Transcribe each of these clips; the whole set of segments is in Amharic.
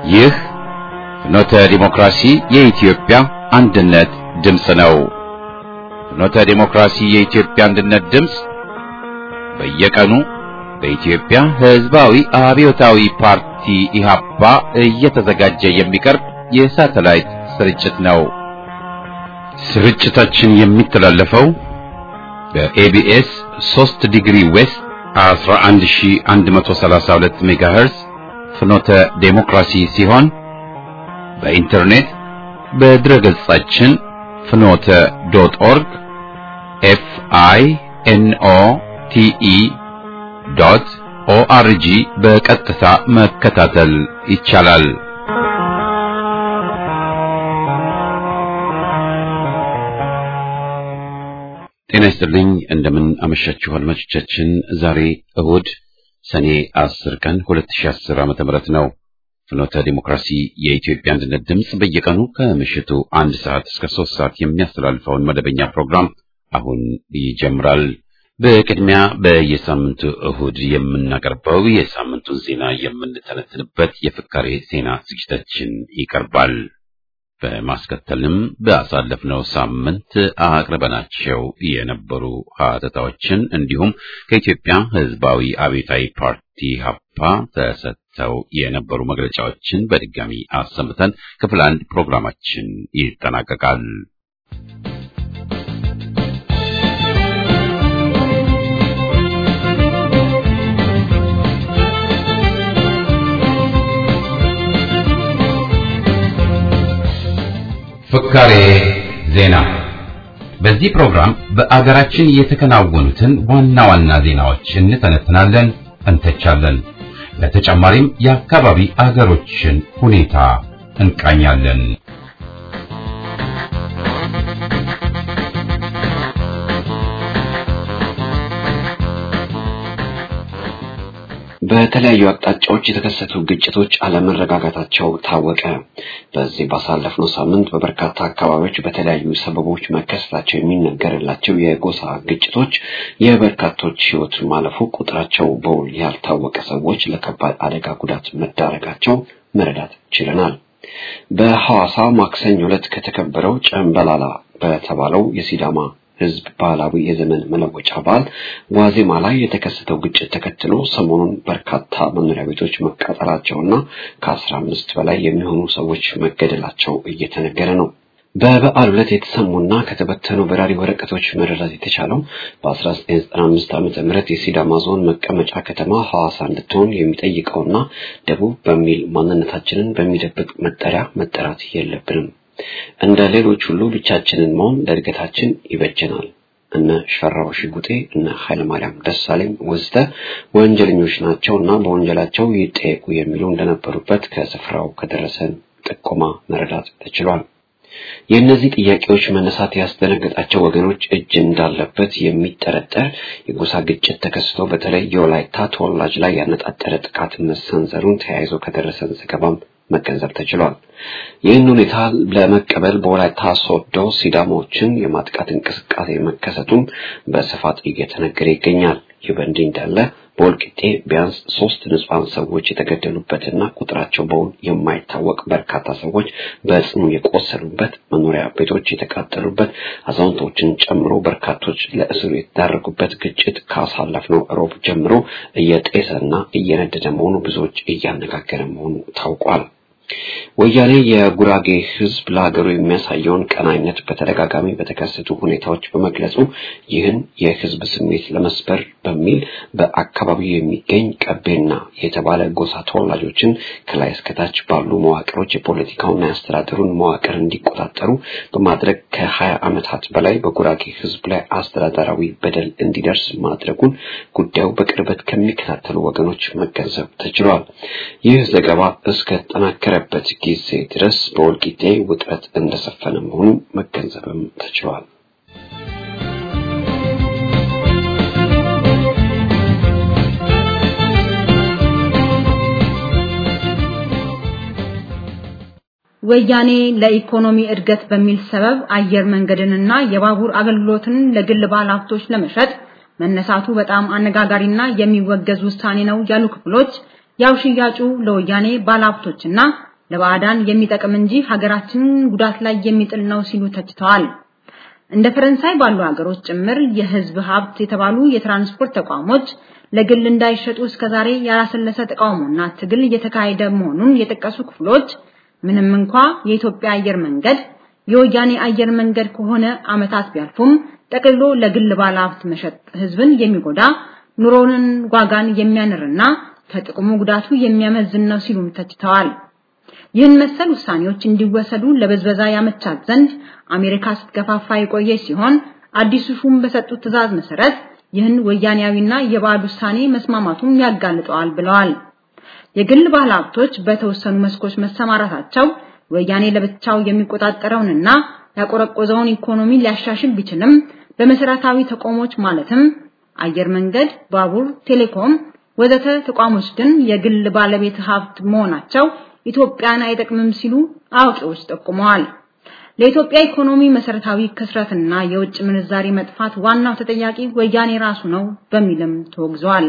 ይህ ፍኖተ ዲሞክራሲ የኢትዮጵያ አንድነት ድምፅ ነው። ፍኖተ ዲሞክራሲ የኢትዮጵያ አንድነት ድምፅ በየቀኑ በኢትዮጵያ ሕዝባዊ አብዮታዊ ፓርቲ ኢህአፓ እየተዘጋጀ የሚቀርብ የሳተላይት ስርጭት ነው። ስርጭታችን የሚተላለፈው በኤቢኤስ 3 ዲግሪ ዌስት 11132 ሜጋሄርዝ ፍኖተ ዴሞክራሲ ሲሆን በኢንተርኔት በድረገጻችን ፍኖተ ዶት ኦርግ ኤፍ አይ ኤን ኦ ቲ ኢ ዶት ኦአርጂ በቀጥታ መከታተል ይቻላል። ጤና ይስጥልኝ። እንደምን አመሻችሁ አድማጮቻችን። ዛሬ እሁድ ሰኔ 10 ቀን 2010 ዓመተ ምህረት ነው። ፍኖተ ዲሞክራሲ የኢትዮጵያ አንድነት ድምፅ በየቀኑ ከምሽቱ አንድ ሰዓት እስከ ሶስት ሰዓት የሚያስተላልፈውን መደበኛ ፕሮግራም አሁን ይጀምራል። በቅድሚያ በየሳምንቱ እሁድ የምናቀርበው የሳምንቱን ዜና የምንተነትንበት የፍካሬ ዜና ዝግጅታችን ይቀርባል። በማስከተልም በአሳለፍነው ሳምንት አቅርበናቸው የነበሩ ሀተታዎችን እንዲሁም ከኢትዮጵያ ሕዝባዊ አብዮታዊ ፓርቲ ሀፓ ተሰጥተው የነበሩ መግለጫዎችን በድጋሚ አሰምተን ክፍል አንድ ፕሮግራማችን ይጠናቀቃል። ፍካሬ ዜና። በዚህ ፕሮግራም በአገራችን የተከናወኑትን ዋና ዋና ዜናዎች እንተነትናለን፣ እንተቻለን። ለተጨማሪም የአካባቢ አገሮችን ሁኔታ እንቃኛለን። በተለያዩ አቅጣጫዎች የተከሰቱ ግጭቶች አለመረጋጋታቸው ታወቀ። በዚህ ባሳለፍነው ሳምንት በበርካታ አካባቢዎች በተለያዩ ሰበቦች መከሰታቸው የሚነገርላቸው የጎሳ ግጭቶች የበርካቶች ሕይወት ማለፉ፣ ቁጥራቸው በውል ያልታወቀ ሰዎች ለከባድ አደጋ ጉዳት መዳረጋቸው መረዳት ችለናል። በሐዋሳ ማክሰኞ ዕለት ከተከበረው ጨምበላላ በተባለው የሲዳማ ህዝብ ባህላዊ የዘመን መለወጫ በዓል ዋዜማ ላይ የተከሰተው ግጭት ተከትሎ ሰሞኑን በርካታ መኖሪያ ቤቶች መቃጠላቸውና ከአስራ አምስት በላይ የሚሆኑ ሰዎች መገደላቸው እየተነገረ ነው። በበዓሉ ዕለት የተሰሙና ከተበተኑ በራሪ ወረቀቶች መረዳት የተቻለው በ1995 ዓ ም የሲዳማ ዞን መቀመጫ ከተማ ሐዋሳ እንድትሆን የሚጠይቀውና ደቡብ በሚል ማንነታችንን በሚደብቅ መጠሪያ መጠራት የለብንም እንደ ሌሎች ሁሉ ብቻችንን መሆን ለእድገታችን ይበጀናል። እነ ሸራው ሽጉጤ፣ እነ ኃይለማርያም ደሳለኝ ወዘተ ወንጀለኞች ናቸው እና በወንጀላቸው ይጠየቁ የሚሉ እንደነበሩበት ከስፍራው ከደረሰን ጥቆማ መረዳት ተችሏል። የእነዚህ ጥያቄዎች መነሳት ያስደነገጣቸው ወገኖች እጅ እንዳለበት የሚጠረጠር የጎሳ ግጭት ተከስቶ በተለይ የወላይታ ተወላጅ ላይ ያነጣጠረ ጥቃት መሰንዘሩን ተያይዞ ከደረሰን ዘገባም መገንዘብ ተችሏል። ይህን ሁኔታ ለመቀበል በወላይታ ሶዶ ሲዳሞችን የማጥቃት እንቅስቃሴ መከሰቱም በስፋት እየተነገረ ይገኛል። ይህ በእንዲህ እንዳለ በወልቂጤ ቢያንስ ሶስት ንጹሐን ሰዎች የተገደሉበትና ቁጥራቸው በውል የማይታወቅ በርካታ ሰዎች በጽኑ የቆሰሉበት፣ መኖሪያ ቤቶች የተቃጠሉበት፣ አዛውንቶችን ጨምሮ በርካቶች ለእስር የተዳረጉበት ግጭት ካሳለፍነው ሮብ ጀምሮ እየጤሰና እየነደደ መሆኑ ብዙዎች እያነጋገረ መሆኑ ታውቋል። ወያኔ የጉራጌ ሕዝብ ለሀገሩ የሚያሳየውን ቀናይነት በተደጋጋሚ በተከሰቱ ሁኔታዎች በመግለጹ ይህን የሕዝብ ስሜት ለመስበር በሚል በአካባቢው የሚገኝ ቀቤና የተባለ ጎሳ ተወላጆችን ከላይ እስከታች ባሉ መዋቅሮች የፖለቲካውና የአስተዳደሩን መዋቅር እንዲቆጣጠሩ በማድረግ ከሀያ ዓመታት በላይ በጉራጌ ሕዝብ ላይ አስተዳደራዊ በደል እንዲደርስ ማድረጉን ጉዳዩ በቅርበት ከሚከታተሉ ወገኖች መገንዘብ ተችሏል። ይህ ዘገባ እስከተጠናከረ በት ጊዜ ድረስ በወልቂጤ ውጥረት እንደሰፈነ መሆኑን መገንዘብም ተችሏል። ወያኔ ለኢኮኖሚ እድገት በሚል ሰበብ አየር መንገድንና የባቡር አገልግሎትን ለግል ባለሀብቶች ለመሸጥ መነሳቱ በጣም አነጋጋሪና የሚወገዝ ውሳኔ ነው ያሉ ክፍሎች ያው ሽያጩ ለወያኔ ባለሀብቶችና ለባዕዳን የሚጠቅም እንጂ ሀገራችንን ጉዳት ላይ የሚጥል ነው ሲሉ ተችተዋል። እንደ ፈረንሳይ ባሉ ሀገሮች ጭምር የህዝብ ሀብት የተባሉ የትራንስፖርት ተቋሞች ለግል እንዳይሸጡ እስከዛሬ ያላሰለሰ ተቃውሞና ትግል እየተካሄደ መሆኑን የጠቀሱ ክፍሎች ምንም እንኳ የኢትዮጵያ አየር መንገድ የወያኔ አየር መንገድ ከሆነ አመታት ቢያልፉም ጠቅልሎ ለግል ባለሀብት መሸጥ ህዝብን የሚጎዳ ኑሮንን ዋጋን የሚያንርና ከጥቅሙ ጉዳቱ የሚያመዝን ነው ሲሉም ተችተዋል። ይህን መሰል ውሳኔዎች እንዲወሰዱ ለበዝበዛ ያመቻት ዘንድ አሜሪካ ስትገፋፋ የቆየ ሲሆን አዲሱ ሹም በሰጡት ትዕዛዝ መሰረት ይህን ወያኔያዊና የባዕድ ውሳኔ መስማማቱን ያጋልጠዋል ብለዋል። የግል ባለሀብቶች በተወሰኑ መስኮች መሰማራታቸው ወያኔ ለብቻው የሚቆጣጠረውንና ያቆረቆዘውን ኢኮኖሚ ሊያሻሽል ቢችልም በመሰረታዊ ተቋሞች ማለትም አየር መንገድ፣ ባቡር፣ ቴሌኮም ወዘተ ተቋሞች ግን የግል ባለቤት ሀብት መሆናቸው ኢትዮጵያን አይጠቅምም ሲሉ አዋቂዎች ጠቁመዋል። ለኢትዮጵያ ኢኮኖሚ መሰረታዊ ክስረትና የውጭ ምንዛሪ መጥፋት ዋናው ተጠያቂ ወያኔ ራሱ ነው በሚልም ተወግዟል።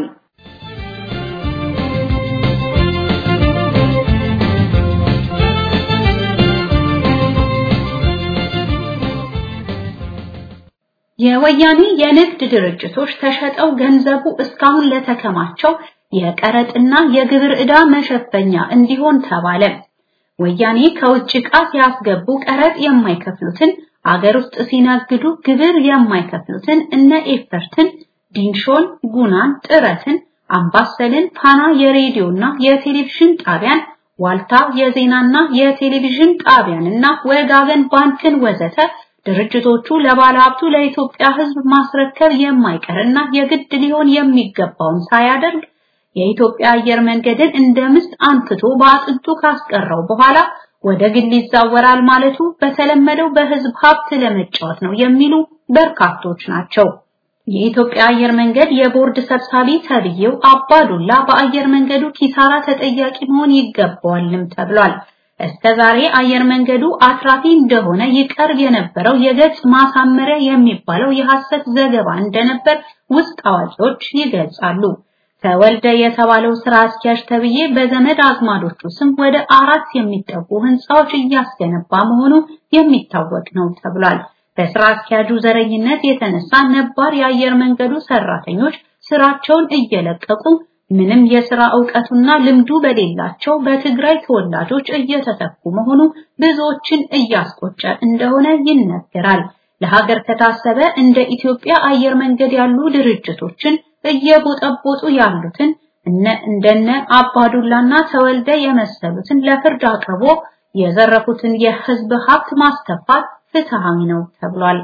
የወያኔ የንግድ ድርጅቶች ተሸጠው ገንዘቡ እስካሁን ለተከማቸው የቀረጥና የግብር ዕዳ መሸፈኛ እንዲሆን ተባለ። ወያኔ ከውጭ ዕቃ ሲያስገቡ ቀረጥ የማይከፍሉትን አገር ውስጥ ሲነግዱ ግብር የማይከፍሉትን እነ ኤፈርትን፣ ዲንሾን፣ ጉናን፣ ጥረትን፣ አምባሰልን፣ ፋና የሬዲዮና የቴሌቪዥን ጣቢያን፣ ዋልታ የዜናና የቴሌቪዥን ጣቢያንና ወጋገን ባንክን ወዘተ ድርጅቶቹ ለባለሀብቱ ለኢትዮጵያ ሕዝብ ማስረከብ የማይቀርና የግድ ሊሆን የሚገባውን ሳያደርግ የኢትዮጵያ አየር መንገድን እንደ ምስጥ አንክቶ በአጥንቱ ካስቀረው በኋላ ወደ ግል ይዛወራል ማለቱ በተለመደው በህዝብ ሀብት ለመጫወት ነው የሚሉ በርካቶች ናቸው። የኢትዮጵያ አየር መንገድ የቦርድ ሰብሳቢ ተብዬው አባዱላ በአየር መንገዱ ኪሳራ ተጠያቂ መሆን ይገባዋልም ተብሏል። እስከ ዛሬ አየር መንገዱ አትራፊ እንደሆነ ይቀርብ የነበረው የገጽ ማሳመሪያ የሚባለው የሐሰት ዘገባ እንደነበር ውስጥ አዋቂዎች ይገልጻሉ። ተወልደ የተባለው ስራ አስኪያጅ ተብዬ በዘመድ አዝማዶቹ ስም ወደ አራት የሚጠጉ ህንፃዎች እያስገነባ መሆኑ የሚታወቅ ነው ተብሏል። በስራ አስኪያጁ ዘረኝነት የተነሳ ነባር የአየር መንገዱ ሰራተኞች ስራቸውን እየለቀቁ ምንም የሥራ ዕውቀቱና ልምዱ በሌላቸው በትግራይ ተወላጆች እየተተኩ መሆኑ ብዙዎችን እያስቆጨ እንደሆነ ይነገራል። ለሀገር ከታሰበ እንደ ኢትዮጵያ አየር መንገድ ያሉ ድርጅቶችን እየቦጠቦጡ ያሉትን እነ እንደነ አባዱላና ተወልደ የመሰሉትን ለፍርድ አቅርቦ የዘረፉትን የህዝብ ሀብት ማስተፋት ፍትሃዊ ነው ተብሏል።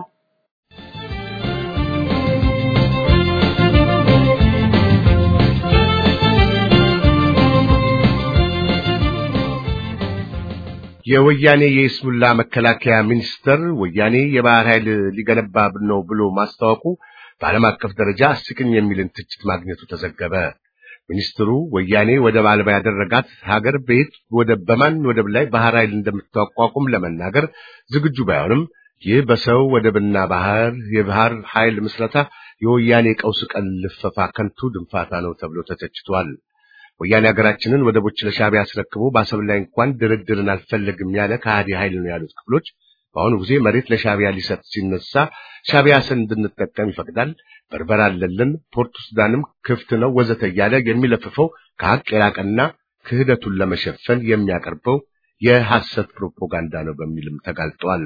የወያኔ የኢስሙላ መከላከያ ሚኒስተር ወያኔ የባህር ኃይል ሊገነባ ነው ብሎ ማስታወቁ በዓለም አቀፍ ደረጃ አስቂኝ የሚልን ትችት ማግኘቱ ተዘገበ። ሚኒስትሩ ወያኔ ወደብ አልባ ያደረጋት ሀገር በየት ወደብ በማን ወደብ ላይ ባህር ኃይል እንደምታቋቁም ለመናገር ዝግጁ ባይሆንም ይህ በሰው ወደብና ባህር የባህር ኃይል ምስረታ የወያኔ ቀውስ ቀን ልፈፋ ከንቱ ድንፋታ ነው ተብሎ ተተችቷል። ወያኔ ሀገራችንን ወደቦች ለሻዕቢያ አስረክቦ በአሰብ ላይ እንኳን ድርድርን አልፈለግም ያለ ከሃዲ ኃይል ነው ያሉት ክፍሎች በአሁኑ ጊዜ መሬት ለሻዕቢያ ሊሰጥ ሲነሳ ሻዕቢያ ስን እንድንጠቀም ይፈቅዳል፣ በርበራ አለልን፣ ፖርቱ ሱዳንም ክፍት ነው ወዘተ እያለ የሚለፍፈው ከሀቅ የራቀና ክህደቱን ለመሸፈን የሚያቀርበው የሐሰት ፕሮፓጋንዳ ነው በሚልም ተጋልጧል።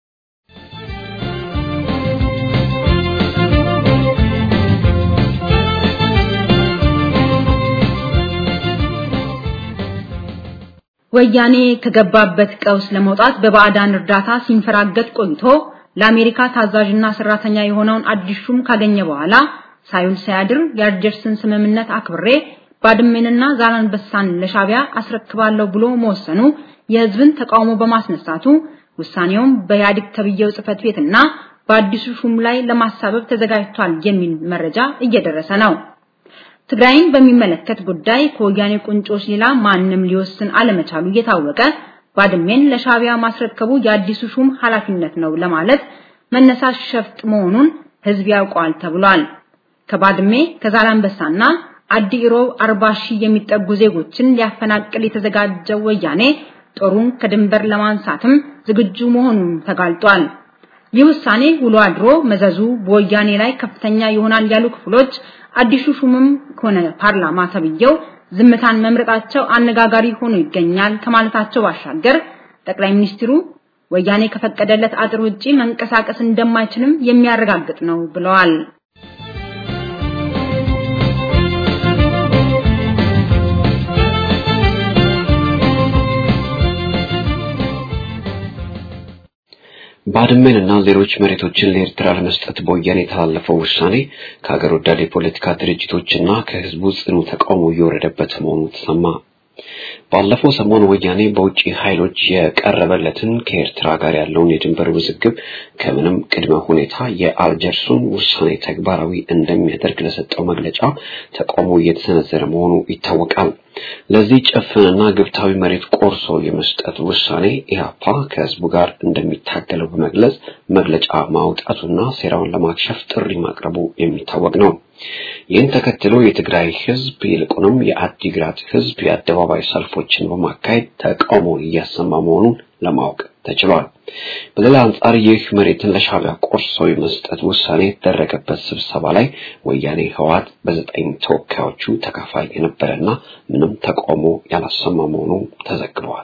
ወያኔ ከገባበት ቀውስ ለመውጣት በባዕዳን እርዳታ ሲንፈራገጥ ቆይቶ ለአሜሪካ ታዛዥና ሰራተኛ የሆነውን አዲስ ሹም ካገኘ በኋላ ሳይውል ሳያድር የአልጀርስን ስምምነት አክብሬ ባድሜንና ዛላንበሳን ለሻዕቢያ አስረክባለሁ ብሎ መወሰኑ የህዝብን ተቃውሞ በማስነሳቱ ውሳኔውም በኢህአዴግ ተብዬው ጽህፈት ቤትና በአዲሱ ሹም ላይ ለማሳበብ ተዘጋጅቷል የሚል መረጃ እየደረሰ ነው። ትግራይን በሚመለከት ጉዳይ ከወያኔ ቁንጮች ሌላ ማንም ሊወስን አለመቻሉ እየታወቀ ባድሜን ለሻዕቢያ ማስረከቡ የአዲሱ ሹም ኃላፊነት ነው ለማለት መነሳት ሸፍጥ መሆኑን ህዝብ ያውቀዋል ተብሏል። ከባድሜ ከዛላንበሳና አዲ ኢሮብ 40 ሺህ የሚጠጉ ዜጎችን ሊያፈናቅል የተዘጋጀው ወያኔ ጦሩን ከድንበር ለማንሳትም ዝግጁ መሆኑን ተጋልጧል። ይህ ውሳኔ ውሎ አድሮ መዘዙ በወያኔ ላይ ከፍተኛ ይሆናል ያሉ ክፍሎች አዲሱ ሹምም ሆነ ፓርላማ ተብየው ዝምታን መምረጣቸው አነጋጋሪ ሆኖ ይገኛል ከማለታቸው ባሻገር ጠቅላይ ሚኒስትሩ ወያኔ ከፈቀደለት አጥር ውጪ መንቀሳቀስ እንደማይችልም የሚያረጋግጥ ነው ብለዋል። ባድመንና ሌሎች መሬቶችን ለኤርትራ ለመስጠት በወያኔ የተላለፈው ውሳኔ ከሀገር ወዳድ የፖለቲካ ድርጅቶችና ከህዝቡ ጽኑ ተቃውሞ እየወረደበት መሆኑ ተሰማ። ባለፈው ሰሞን ወያኔ በውጭ ኃይሎች የቀረበለትን ከኤርትራ ጋር ያለውን የድንበር ውዝግብ ከምንም ቅድመ ሁኔታ የአልጀርሱን ውሳኔ ተግባራዊ እንደሚያደርግ ለሰጠው መግለጫ ተቃውሞ እየተሰነዘረ መሆኑ ይታወቃል። ለዚህ ጭፍንና ግብታዊ መሬት ቆርሶ የመስጠት ውሳኔ ኢህአፓ ከህዝቡ ጋር እንደሚታገለው በመግለጽ መግለጫ ማውጣቱና ሴራውን ለማክሸፍ ጥሪ ማቅረቡ የሚታወቅ ነው። ይህን ተከትሎ የትግራይ ህዝብ ይልቁንም የአዲግራት ህዝብ የአደባባይ ሰልፎችን በማካሄድ ተቃውሞውን እያሰማ መሆኑን ለማወቅ ተችሏል። በሌላ አንጻር ይህ መሬትን ለሻዕቢያ ቆርሶ የመስጠት ውሳኔ የተደረገበት ስብሰባ ላይ ወያኔ ህወሓት በዘጠኝ ተወካዮቹ ተካፋይ የነበረና ምንም ተቃውሞ ያላሰማ መሆኑ ተዘግቧል።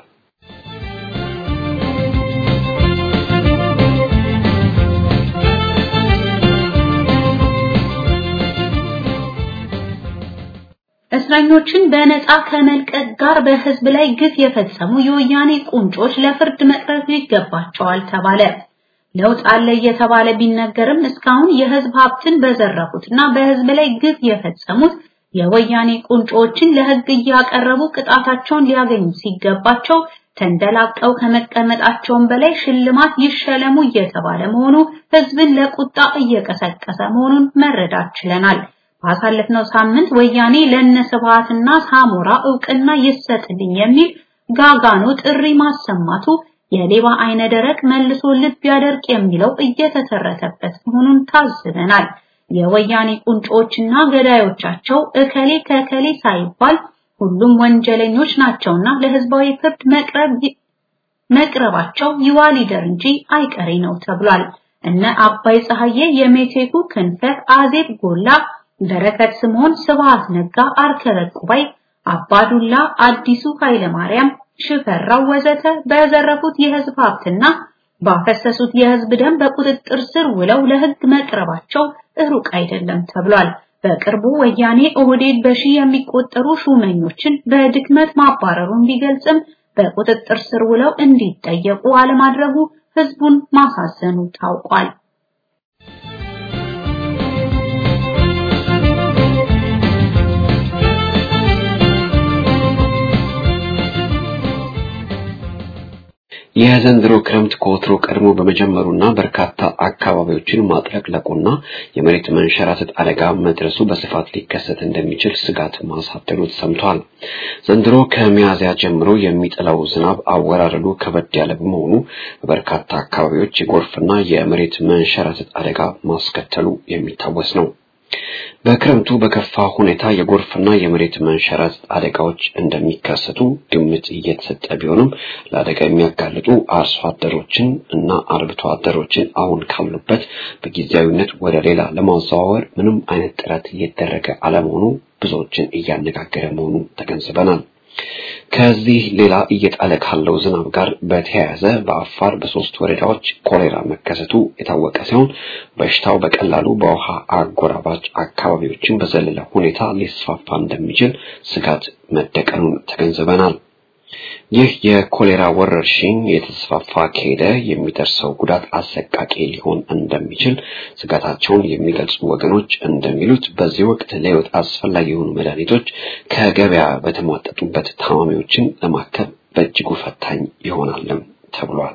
እስረኞችን በነፃ ከመልቀቅ ጋር በህዝብ ላይ ግፍ የፈጸሙ የወያኔ ቁንጮች ለፍርድ መቅረብ ይገባቸዋል ተባለ። ለውጥ አለ እየተባለ ቢነገርም እስካሁን የህዝብ ሀብትን በዘረፉትና በህዝብ ላይ ግፍ የፈጸሙት የወያኔ ቁንጮችን ለህግ እያቀረቡ ቅጣታቸውን ሊያገኙ ሲገባቸው ተንደላቀው ከመቀመጣቸውም በላይ ሽልማት ይሸለሙ እየተባለ መሆኑ ህዝብን ለቁጣ እየቀሰቀሰ መሆኑን መረዳት ችለናል። ባሳለፍነው ሳምንት ወያኔ ለነስብሃትና ሳሞራ እውቅና ይሰጥልኝ የሚል ጋጋኖ ጥሪ ማሰማቱ የሌባ አይነ ደረቅ መልሶ ልብ ያደርቅ የሚለው እየተተረተበት መሆኑን ታዝበናል። የወያኔ ቁንጮችና ገዳዮቻቸው እከሌ ከከሌ ሳይባል ሁሉም ወንጀለኞች ናቸውና ለህዝባዊ ፍርድ መቅረብ መቅረባቸው ይዋሊደር እንጂ አይቀሬ ነው ተብሏል። እነ አባይ ፀሐዬ፣ የሜቴኩ ክንፈ፣ አዜብ ጎላ በረከት ስምዖን፣ ስብሃት ነጋ፣ አርከበ ቁባይ፣ አባዱላ አዲሱ ኃይለ ማርያም፣ ሽፈራው ወዘተ በዘረፉት የህዝብ ሀብትና ባፈሰሱት የህዝብ ደም በቁጥጥር ስር ውለው ለህግ መቅረባቸው ሩቅ አይደለም ተብሏል። በቅርቡ ወያኔ ኦህዴድ በሺህ የሚቆጠሩ ሹመኞችን በድክመት ማባረሩን ቢገልጽም በቁጥጥር ስር ውለው እንዲጠየቁ አለማድረጉ ህዝቡን ማሳዘኑ ታውቋል። የዘንድሮ ክረምት ከወትሮ ቀድሞ በመጀመሩና በርካታ አካባቢዎችን ማጥለቅለቁና የመሬት መንሸራተት አደጋ መድረሱ በስፋት ሊከሰት እንደሚችል ስጋት ማሳደሩ ተሰምቷል። ዘንድሮ ከሚያዝያ ጀምሮ የሚጥለው ዝናብ አወራረዱ ከበድ ያለ በመሆኑ በበርካታ አካባቢዎች የጎርፍና የመሬት መንሸራተት አደጋ ማስከተሉ የሚታወስ ነው። በክረምቱ በከፋ ሁኔታ የጎርፍና የመሬት መንሸራተት አደጋዎች እንደሚከሰቱ ግምት እየተሰጠ ቢሆንም ለአደጋ የሚያጋልጡ አርሶ አደሮችን እና አርብቶ አደሮችን አሁን ካሉበት በጊዜያዊነት ወደ ሌላ ለማዘዋወር ምንም አይነት ጥረት እየተደረገ አለመሆኑ ብዙዎችን እያነጋገረ መሆኑ ተገንዝበናል። ከዚህ ሌላ እየጣለ ካለው ዝናብ ጋር በተያያዘ በአፋር በሶስት ወረዳዎች ኮሌራ መከሰቱ የታወቀ ሲሆን በሽታው በቀላሉ በውሃ አጎራባች አካባቢዎችን በዘለለ ሁኔታ ሊስፋፋ እንደሚችል ስጋት መደቀኑን ተገንዝበናል። ይህ የኮሌራ ወረርሽኝ የተስፋፋ ከሄደ የሚደርሰው ጉዳት አሰቃቂ ሊሆን እንደሚችል ስጋታቸውን የሚገልጹ ወገኖች እንደሚሉት በዚህ ወቅት ለሕይወት አስፈላጊ የሆኑ መድኃኒቶች ከገበያ በተሟጠጡበት ታማሚዎችን ለማከም በእጅጉ ፈታኝ ይሆናልም ተብሏል።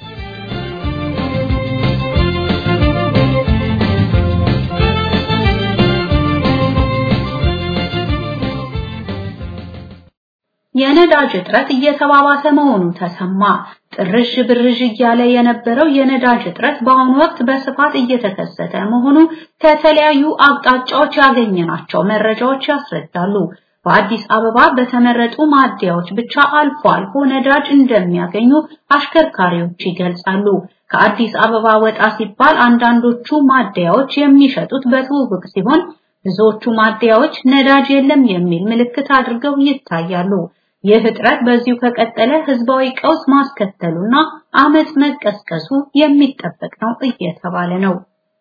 የነዳጅ እጥረት እየተባባሰ መሆኑ ተሰማ። ጥርዥ ብርዥ እያለ የነበረው የነዳጅ እጥረት በአሁኑ ወቅት በስፋት እየተከሰተ መሆኑ ከተለያዩ አቅጣጫዎች ያገኘናቸው መረጃዎች ያስረዳሉ። በአዲስ አበባ በተመረጡ ማደያዎች ብቻ አልፎ አልፎ ነዳጅ እንደሚያገኙ አሽከርካሪዎች ይገልጻሉ። ከአዲስ አበባ ወጣ ሲባል አንዳንዶቹ ማደያዎች የሚሸጡት በትውውቅ ሲሆን ብዙዎቹ ማደያዎች ነዳጅ የለም የሚል ምልክት አድርገው ይታያሉ። ይህ እጥረት በዚሁ ከቀጠለ ህዝባዊ ቀውስ ማስከተሉና አመጽ መቀስቀሱ የሚጠበቅ ነው እየተባለ ነው።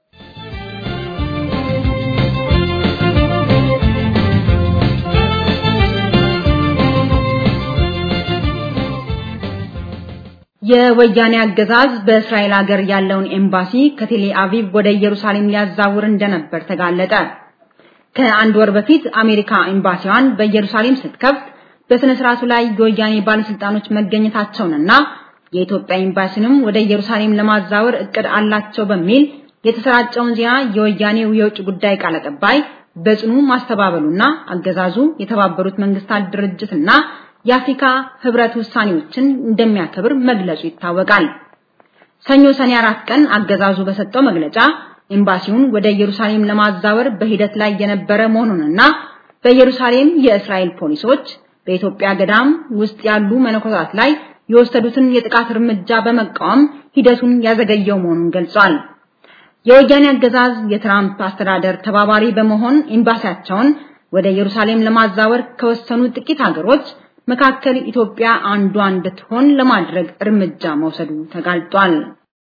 የወያኔ አገዛዝ በእስራኤል ሀገር ያለውን ኤምባሲ ከቴሌ አቪቭ ወደ ኢየሩሳሌም ሊያዛውር እንደነበር ተጋለጠ። ከአንድ ወር በፊት አሜሪካ ኤምባሲዋን በኢየሩሳሌም ስትከፍት በስነ ስርዓቱ ላይ የወያኔ ባለስልጣኖች መገኘታቸውንና የኢትዮጵያ ኤምባሲንም ወደ ኢየሩሳሌም ለማዛወር እቅድ አላቸው በሚል የተሰራጨውን ዜና የወያኔው የውጭ ጉዳይ ቃል አቀባይ በጽኑ ማስተባበሉና አገዛዙ የተባበሩት መንግስታት ድርጅትና የአፍሪካ ህብረት ውሳኔዎችን እንደሚያከብር መግለጹ ይታወቃል። ሰኞ ሰኔ አራት ቀን አገዛዙ በሰጠው መግለጫ ኤምባሲውን ወደ ኢየሩሳሌም ለማዛወር በሂደት ላይ የነበረ መሆኑንና በኢየሩሳሌም የእስራኤል ፖሊሶች በኢትዮጵያ ገዳም ውስጥ ያሉ መነኮሳት ላይ የወሰዱትን የጥቃት እርምጃ በመቃወም ሂደቱን ያዘገየው መሆኑን ገልጿል። የወያኔ አገዛዝ የትራምፕ አስተዳደር ተባባሪ በመሆን ኤምባሲያቸውን ወደ ኢየሩሳሌም ለማዛወር ከወሰኑ ጥቂት ሀገሮች መካከል ኢትዮጵያ አንዷ እንድትሆን ለማድረግ እርምጃ መውሰዱ ተጋልጧል።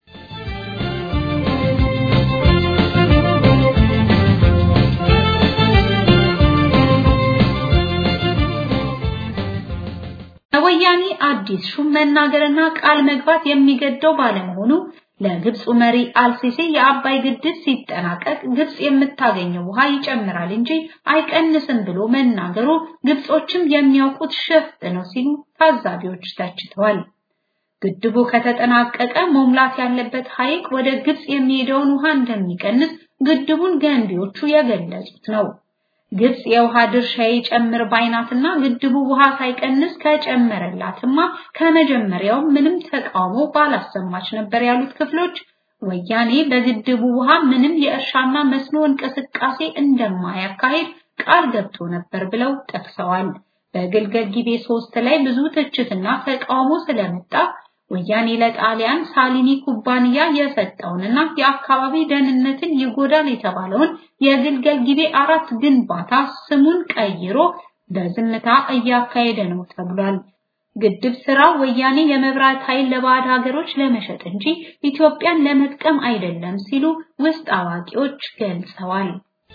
ወያኔ አዲስ ሹም መናገርና ቃል መግባት የሚገደው ባለመሆኑ ለግብፁ መሪ አልሲሲ የአባይ ግድብ ሲጠናቀቅ ግብፅ የምታገኘው ውሃ ይጨምራል እንጂ አይቀንስም ብሎ መናገሩ ግብጾችም የሚያውቁት ሸፍጥ ነው ሲሉ ታዛቢዎች ተችተዋል። ግድቡ ከተጠናቀቀ መሙላት ያለበት ሐይቅ ወደ ግብፅ የሚሄደውን ውሃ እንደሚቀንስ ግድቡን ገንቢዎቹ የገለጹት ነው። ግብፅ የውሃ ድርሻ ይጨምር ባይናትና ግድቡ ውሃ ሳይቀንስ ከጨመረላትማ ከመጀመሪያው ምንም ተቃውሞ ባላሰማች ነበር ያሉት ክፍሎች ወያኔ በግድቡ ውሃ ምንም የእርሻና መስኖ እንቅስቃሴ እንደማያካሂድ ቃል ገብቶ ነበር ብለው ጠቅሰዋል። በግልገል ጊቤ ሶስት ላይ ብዙ ትችትና ተቃውሞ ስለመጣ ወያኔ ለጣሊያን ሳሊኒ ኩባንያ የሰጠውንና የአካባቢ ደህንነትን ይጎዳል የተባለውን የግልገል ጊቤ አራት ግንባታ ስሙን ቀይሮ በዝምታ እያካሄደ ነው ተብሏል። ግድብ ስራ ወያኔ የመብራት ኃይል ለባዕድ ሀገሮች ለመሸጥ እንጂ ኢትዮጵያን ለመጥቀም አይደለም ሲሉ ውስጥ አዋቂዎች ገልጸዋል።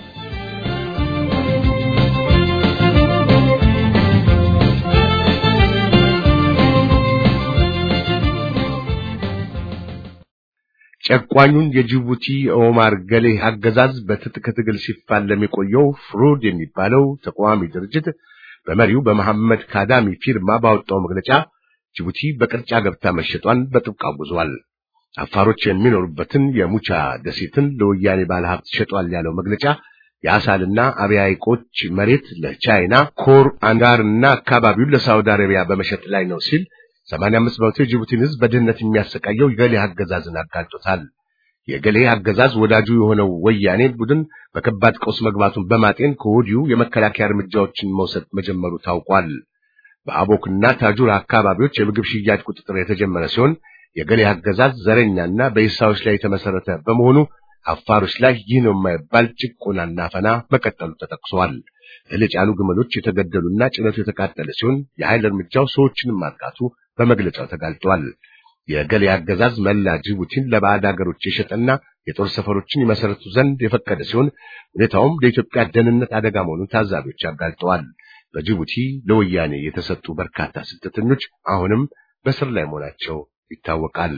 ጨቋኙን የጅቡቲ ኦማር ገሌ አገዛዝ በትጥቅ ትግል ሲፋለም የቆየው ፍሩድ የሚባለው ተቃዋሚ ድርጅት በመሪው በመሐመድ ካዳሚ ፊርማ ባወጣው መግለጫ ጅቡቲ በቅርጫ ገብታ መሸጧን በጥብቅ አውግዟል። አፋሮች የሚኖሩበትን የሙቻ ደሴትን ለወያኔ ባለሀብት ሸጧል ያለው መግለጫ የአሳልና አብያ ሐይቆች መሬት ለቻይና ኮር አንጋርና አካባቢውን ለሳውዲ አረቢያ በመሸጥ ላይ ነው ሲል 85 በመቶ የጅቡቲን ሕዝብ በድህነት የሚያሰቃየው የገሌ አገዛዝን አጋልጦታል። የገሌ አገዛዝ ወዳጁ የሆነው ወያኔ ቡድን በከባድ ቀውስ መግባቱን በማጤን ከወዲሁ የመከላከያ እርምጃዎችን መውሰድ መጀመሩ ታውቋል። በአቦክና ታጁር አካባቢዎች የምግብ ሽያጭ ቁጥጥር የተጀመረ ሲሆን የገሌ አገዛዝ ዘረኛና በኢሳዎች ላይ የተመሰረተ በመሆኑ አፋሮች ላይ ይህ ነው የማይባል ጭቆናና አፈና መቀጠሉ ተጠቅሷል። እህል የጫኑ ግመሎች የተገደሉና ጭነቱ የተቃጠለ ሲሆን የኃይል እርምጃው ሰዎችንም ማጥቃቱ በመግለጫው ተጋልጧል። የገሌ አገዛዝ መላ ጅቡቲን ለባዕድ ሀገሮች የሸጠና የጦር ሰፈሮችን ይመሰረቱ ዘንድ የፈቀደ ሲሆን ሁኔታውም ለኢትዮጵያ ደህንነት አደጋ መሆኑን ታዛቢዎች አጋልጠዋል። በጅቡቲ ለወያኔ የተሰጡ በርካታ ስደተኞች አሁንም በስር ላይ መሆናቸው ይታወቃል።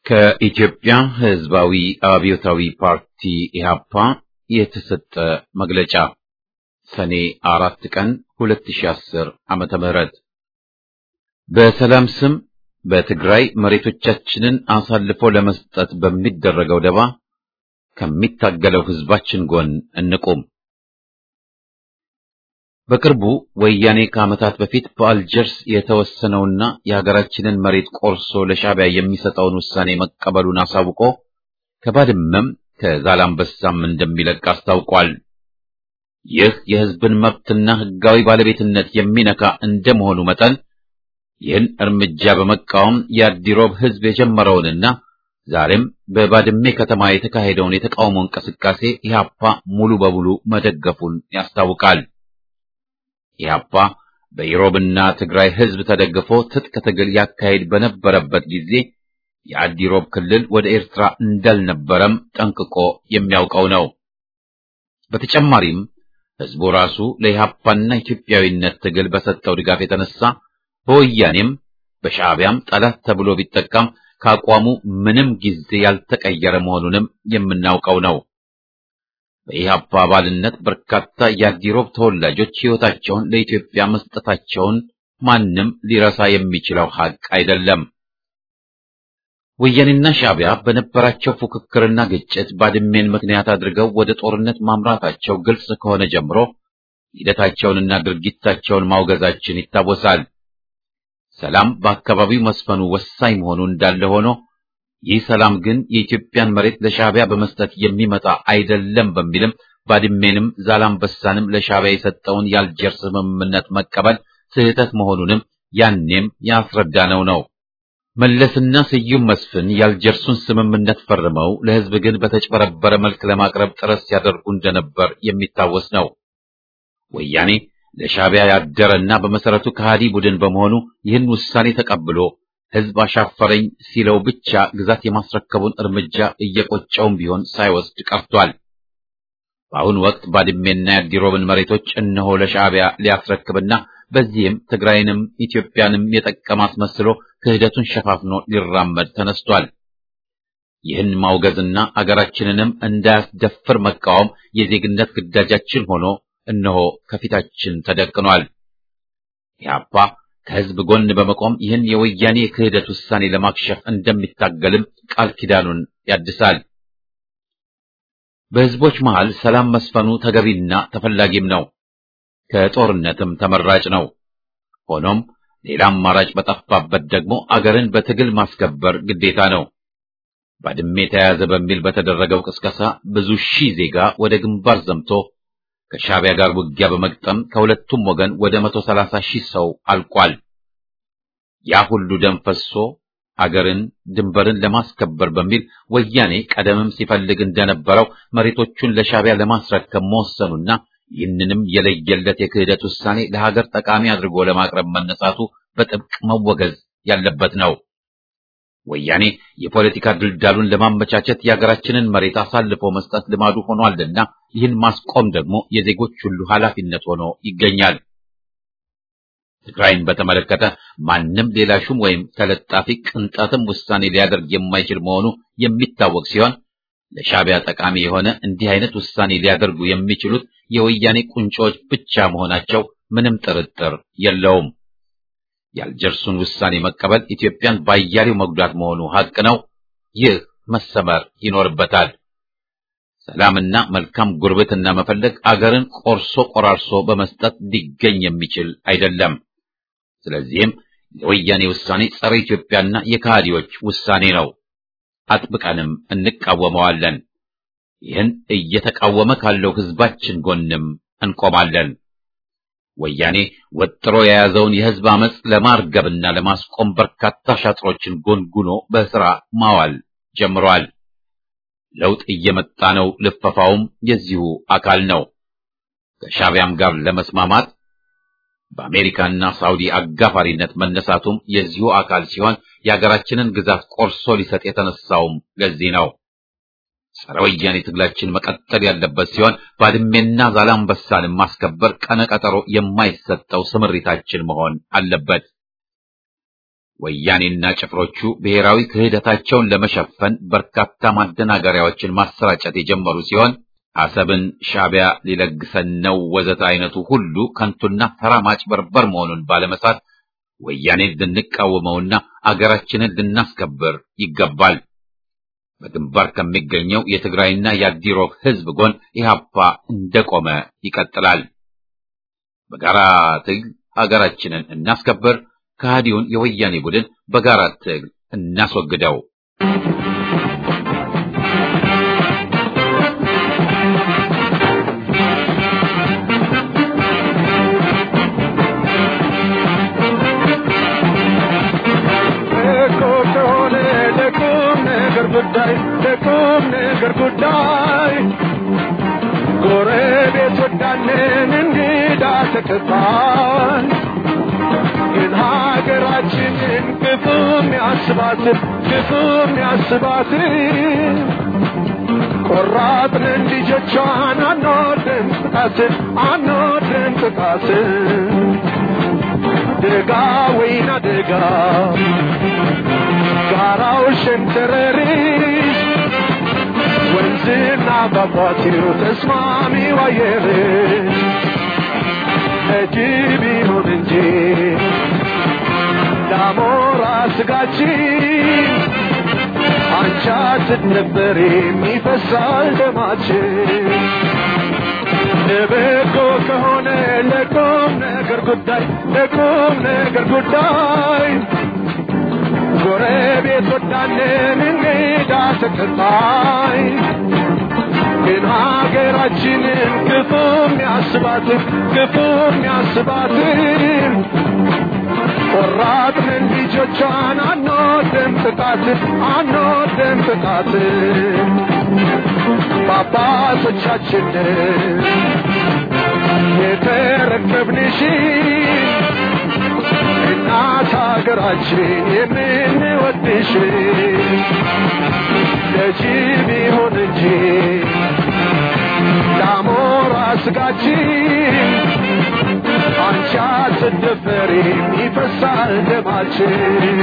ከኢትዮጵያ ሕዝባዊ አብዮታዊ ፓርቲ ኢህአፓ የተሰጠ መግለጫ ሰኔ አራት ቀን 2010 ዓመተ ምህረት በሰላም ስም በትግራይ መሬቶቻችንን አሳልፎ ለመስጠት በሚደረገው ደባ ከሚታገለው ሕዝባችን ጎን እንቁም። በቅርቡ ወያኔ ከዓመታት በፊት በአልጀርስ የተወሰነውና የሀገራችንን መሬት ቆርሶ ለሻዕቢያ የሚሰጠውን ውሳኔ መቀበሉን አሳውቆ ከባድመም ከዛላምበሳም እንደሚለቅ አስታውቋል። ይህ የሕዝብን መብትና ሕጋዊ ባለቤትነት የሚነካ እንደመሆኑ መጠን ይህን እርምጃ በመቃወም የአዲሮብ ሕዝብ የጀመረውንና ዛሬም በባድሜ ከተማ የተካሄደውን የተቃውሞ እንቅስቃሴ ኢህአፓ ሙሉ በሙሉ መደገፉን ያስታውቃል። ኢህአፓ በኢሮብና ትግራይ ሕዝብ ተደግፎ ትጥቅ ትግል ያካሄድ በነበረበት ጊዜ የአዲሮብ ክልል ወደ ኤርትራ እንዳልነበረም ጠንቅቆ የሚያውቀው ነው። በተጨማሪም ሕዝቡ ራሱ ለኢህአፓና ኢትዮጵያዊነት ትግል በሰጠው ድጋፍ የተነሳ በወያኔም በሻዕቢያም ጠላት ተብሎ ቢጠቃም ከአቋሙ ምንም ጊዜ ያልተቀየረ መሆኑንም የምናውቀው ነው። በኢህአፓ አባልነት በርካታ የአዲሮብ ተወላጆች ሕይወታቸውን ለኢትዮጵያ መስጠታቸውን ማንም ሊረሳ የሚችለው ሐቅ አይደለም። ወያኔና ሻዕቢያ በነበራቸው ፉክክርና ግጭት ባድሜን ምክንያት አድርገው ወደ ጦርነት ማምራታቸው ግልጽ ከሆነ ጀምሮ ሂደታቸውንና ድርጊታቸውን ማውገዛችን ይታወሳል። ሰላም በአካባቢው መስፈኑ ወሳኝ መሆኑ እንዳለ ሆኖ ይህ ሰላም ግን የኢትዮጵያን መሬት ለሻዕቢያ በመስጠት የሚመጣ አይደለም በሚልም ባድሜንም ዛላምበሳንም ለሻዕቢያ የሰጠውን የአልጀርስ ስምምነት መቀበል ስህተት መሆኑንም ያኔም ያስረዳነው ነው። መለስና ስዩም መስፍን የአልጀርሱን ስምምነት ፈርመው ለሕዝብ ግን በተጭበረበረ መልክ ለማቅረብ ጥረት ሲያደርጉ እንደነበር የሚታወስ ነው። ወያኔ ለሻዕቢያ ያደረና በመሰረቱ ከሃዲ ቡድን በመሆኑ ይህን ውሳኔ ተቀብሎ ሕዝብ አሻፈረኝ ሲለው ብቻ ግዛት የማስረከቡን እርምጃ እየቆጨውም ቢሆን ሳይወስድ ቀርቷል። በአሁኑ ወቅት ባድሜና የአዲሮብን መሬቶች እነሆ ለሻዕቢያ ሊያስረክብና በዚህም ትግራይንም ኢትዮጵያንም የጠቀመ አስመስሎ ክህደቱን ሸፋፍኖ ሊራመድ ተነስቷል። ይህን ማውገዝና አገራችንንም እንዳያስደፍር መቃወም የዜግነት ግዳጃችን ሆኖ እነሆ ከፊታችን ተደቅኗል። ኢህአፓ ከሕዝብ ጎን በመቆም ይህን የወያኔ የክህደት ውሳኔ ለማክሸፍ እንደሚታገልም ቃል ኪዳኑን ያድሳል። በሕዝቦች መሃል ሰላም መስፈኑ ተገቢና ተፈላጊም ነው፣ ከጦርነትም ተመራጭ ነው። ሆኖም ሌላ አማራጭ በጠፋበት ደግሞ አገርን በትግል ማስከበር ግዴታ ነው። ባድሜ ተያዘ በሚል በተደረገው ቅስቀሳ ብዙ ሺህ ዜጋ ወደ ግንባር ዘምቶ ከሻዕቢያ ጋር ውጊያ በመግጠም ከሁለቱም ወገን ወደ መቶ ሰላሳ ሺህ ሰው አልቋል። ያ ሁሉ ደም ፈሶ አገርን ድንበርን ለማስከበር በሚል ወያኔ ቀደምም ሲፈልግ እንደነበረው መሬቶቹን ለሻዕቢያ ለማስረከብ መወሰኑና ይህንንም የለየለት የክህደት ውሳኔ ለሀገር ጠቃሚ አድርጎ ለማቅረብ መነሳቱ በጥብቅ መወገዝ ያለበት ነው። ወያኔ የፖለቲካ ድልዳሉን ለማመቻቸት የሀገራችንን መሬት አሳልፎ መስጠት ልማዱ ሆኗልና ይህን ማስቆም ደግሞ የዜጎች ሁሉ ኃላፊነት ሆኖ ይገኛል። ትግራይን በተመለከተ ማንም ሌላ ሹም ወይም ተለጣፊ ቅንጣትም ውሳኔ ሊያደርግ የማይችል መሆኑ የሚታወቅ ሲሆን ለሻዕቢያ ጠቃሚ የሆነ እንዲህ አይነት ውሳኔ ሊያደርጉ የሚችሉት የወያኔ ቁንጮዎች ብቻ መሆናቸው ምንም ጥርጥር የለውም። የአልጀርሱን ውሳኔ መቀበል ኢትዮጵያን ባያሌው መጉዳት መሆኑ ሀቅ ነው። ይህ መሰመር ይኖርበታል። ሰላምና መልካም ጉርብትና መፈለግ አገርን ቆርሶ ቆራርሶ በመስጠት ሊገኝ የሚችል አይደለም። ስለዚህም የወያኔ ውሳኔ ጸረ ኢትዮጵያና የካሃዲዎች ውሳኔ ነው። አጥብቀንም እንቃወመዋለን። ይህን እየተቃወመ ካለው ሕዝባችን ጎንም እንቆማለን። ወያኔ ወጥሮ የያዘውን የሕዝብ አመፅ ለማርገብና ለማስቆም በርካታ ሻጥሮችን ጎንጉኖ በሥራ ማዋል ጀምሯል። ለውጥ እየመጣ ነው። ልፈፋውም የዚሁ አካል ነው። ከሻዕቢያም ጋር ለመስማማት በአሜሪካና ሳውዲ አጋፋሪነት መነሳቱም የዚሁ አካል ሲሆን የሀገራችንን ግዛት ቆርሶ ሊሰጥ የተነሳውም ለዚህ ነው። ጸረ ወያኔ ትግላችን መቀጠል ያለበት ሲሆን ባድሜና ዛላምበሳንም ማስከበር ቀነቀጠሮ የማይሰጠው ስምሪታችን መሆን አለበት። ወያኔና ጭፍሮቹ ብሔራዊ ክህደታቸውን ለመሸፈን በርካታ ማደናገሪያዎችን ማሰራጨት የጀመሩ ሲሆን አሰብን ሻዕቢያ ሊለግሰን ነው ወዘተ አይነቱ ሁሉ ከንቱና ተራ ማጭበርበር መሆኑን ባለመሳት ወያኔን ልንቃወመውና አገራችንን ልናስከብር ይገባል። በግንባር ከሚገኘው የትግራይና የአዲሮብ ሕዝብ ጎን ኢህአፓ እንደቆመ ይቀጥላል። በጋራ ትግል አገራችንን እናስከብር። ከሃዲውን የወያኔ ቡድን በጋራ ትግል እናስወግደው። ጉዳይ ለቁም ነገር ጉዳይ ጎረቤት ወዳለን እንግዳ ተቀባይ ግን ሀገራችንን ክፉም ያስባት ክፉም ያስባት ቆራጥንን ልጆቿን አንወድም ጥቃት አንወድም ጥቃት ደጋ ወይና ደጋ ጋራው ሸንተረሪስ ወንዝና ፏፏቴው ተስማሚው አየር እጅብ ይሁን እንጂ ዳሞራ ስጋችን አንቻ ስትነበር የሚፈሳል ደማችን ለበጎ ከሆነ ለቁም ነገር ጉዳይ ለቁም ነገር ጉዳይ ጎረቤት ወዳለን እንግዳ ተቀባይ ግን ሀገራችንን ክፉም ያስባትን ክፉም ያስባትን ቆራጥንን ልጆቿን አንወድም ጥቃትን አንወድም ጥቃትን በአባቶቻችንን የተረከብንሽን እናት ሀገራችን የምንወድሽ ለጅብ ይሁን እንጂ ለአሞራ ስጋችን አንቺ አትደፈሪም ይፈሳል ደማችን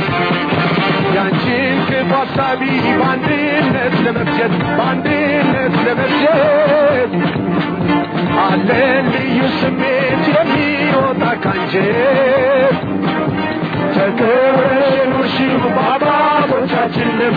ያንቺን ክፉ ሀሳቢ በአንድነት ለመፍጀት በአንድነት ለመፍጀት አለን ልዩ ስሜት የሚወጣ ካንጀት ተከብረሽ የኖርሽው በአባቶቻችንም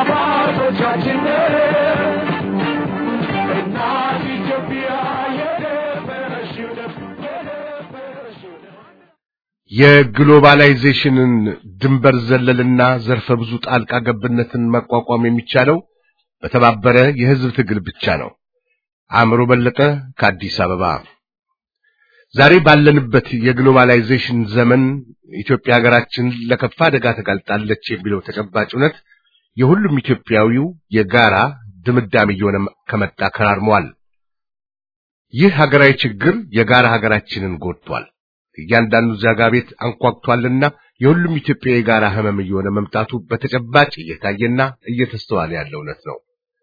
በአባቶቻችንም እናት ኢትዮጵያ የደፈረሽው ደም የደፈረሽው ደም የግሎባላይዜሽንን ድንበር ዘለልና ዘርፈ ብዙ ጣልቃ ገብነትን መቋቋም የሚቻለው በተባበረ የሕዝብ ትግል ብቻ ነው። አእምሮ በለጠ ከአዲስ አበባ። ዛሬ ባለንበት የግሎባላይዜሽን ዘመን ኢትዮጵያ ሀገራችን ለከፋ አደጋ ተጋልጣለች የሚለው ተጨባጭ እውነት የሁሉም ኢትዮጵያዊው የጋራ ድምዳሜ እየሆነ ከመጣ ከራርመዋል። ይህ ሀገራዊ ችግር የጋራ ሀገራችንን ጎድቷል። እያንዳንዱ ዜጋ ቤት አንኳኩቷልና የሁሉም ኢትዮጵያ የጋራ ህመም እየሆነ መምጣቱ በተጨባጭ እየታየና እየተስተዋለ ያለ እውነት ነው።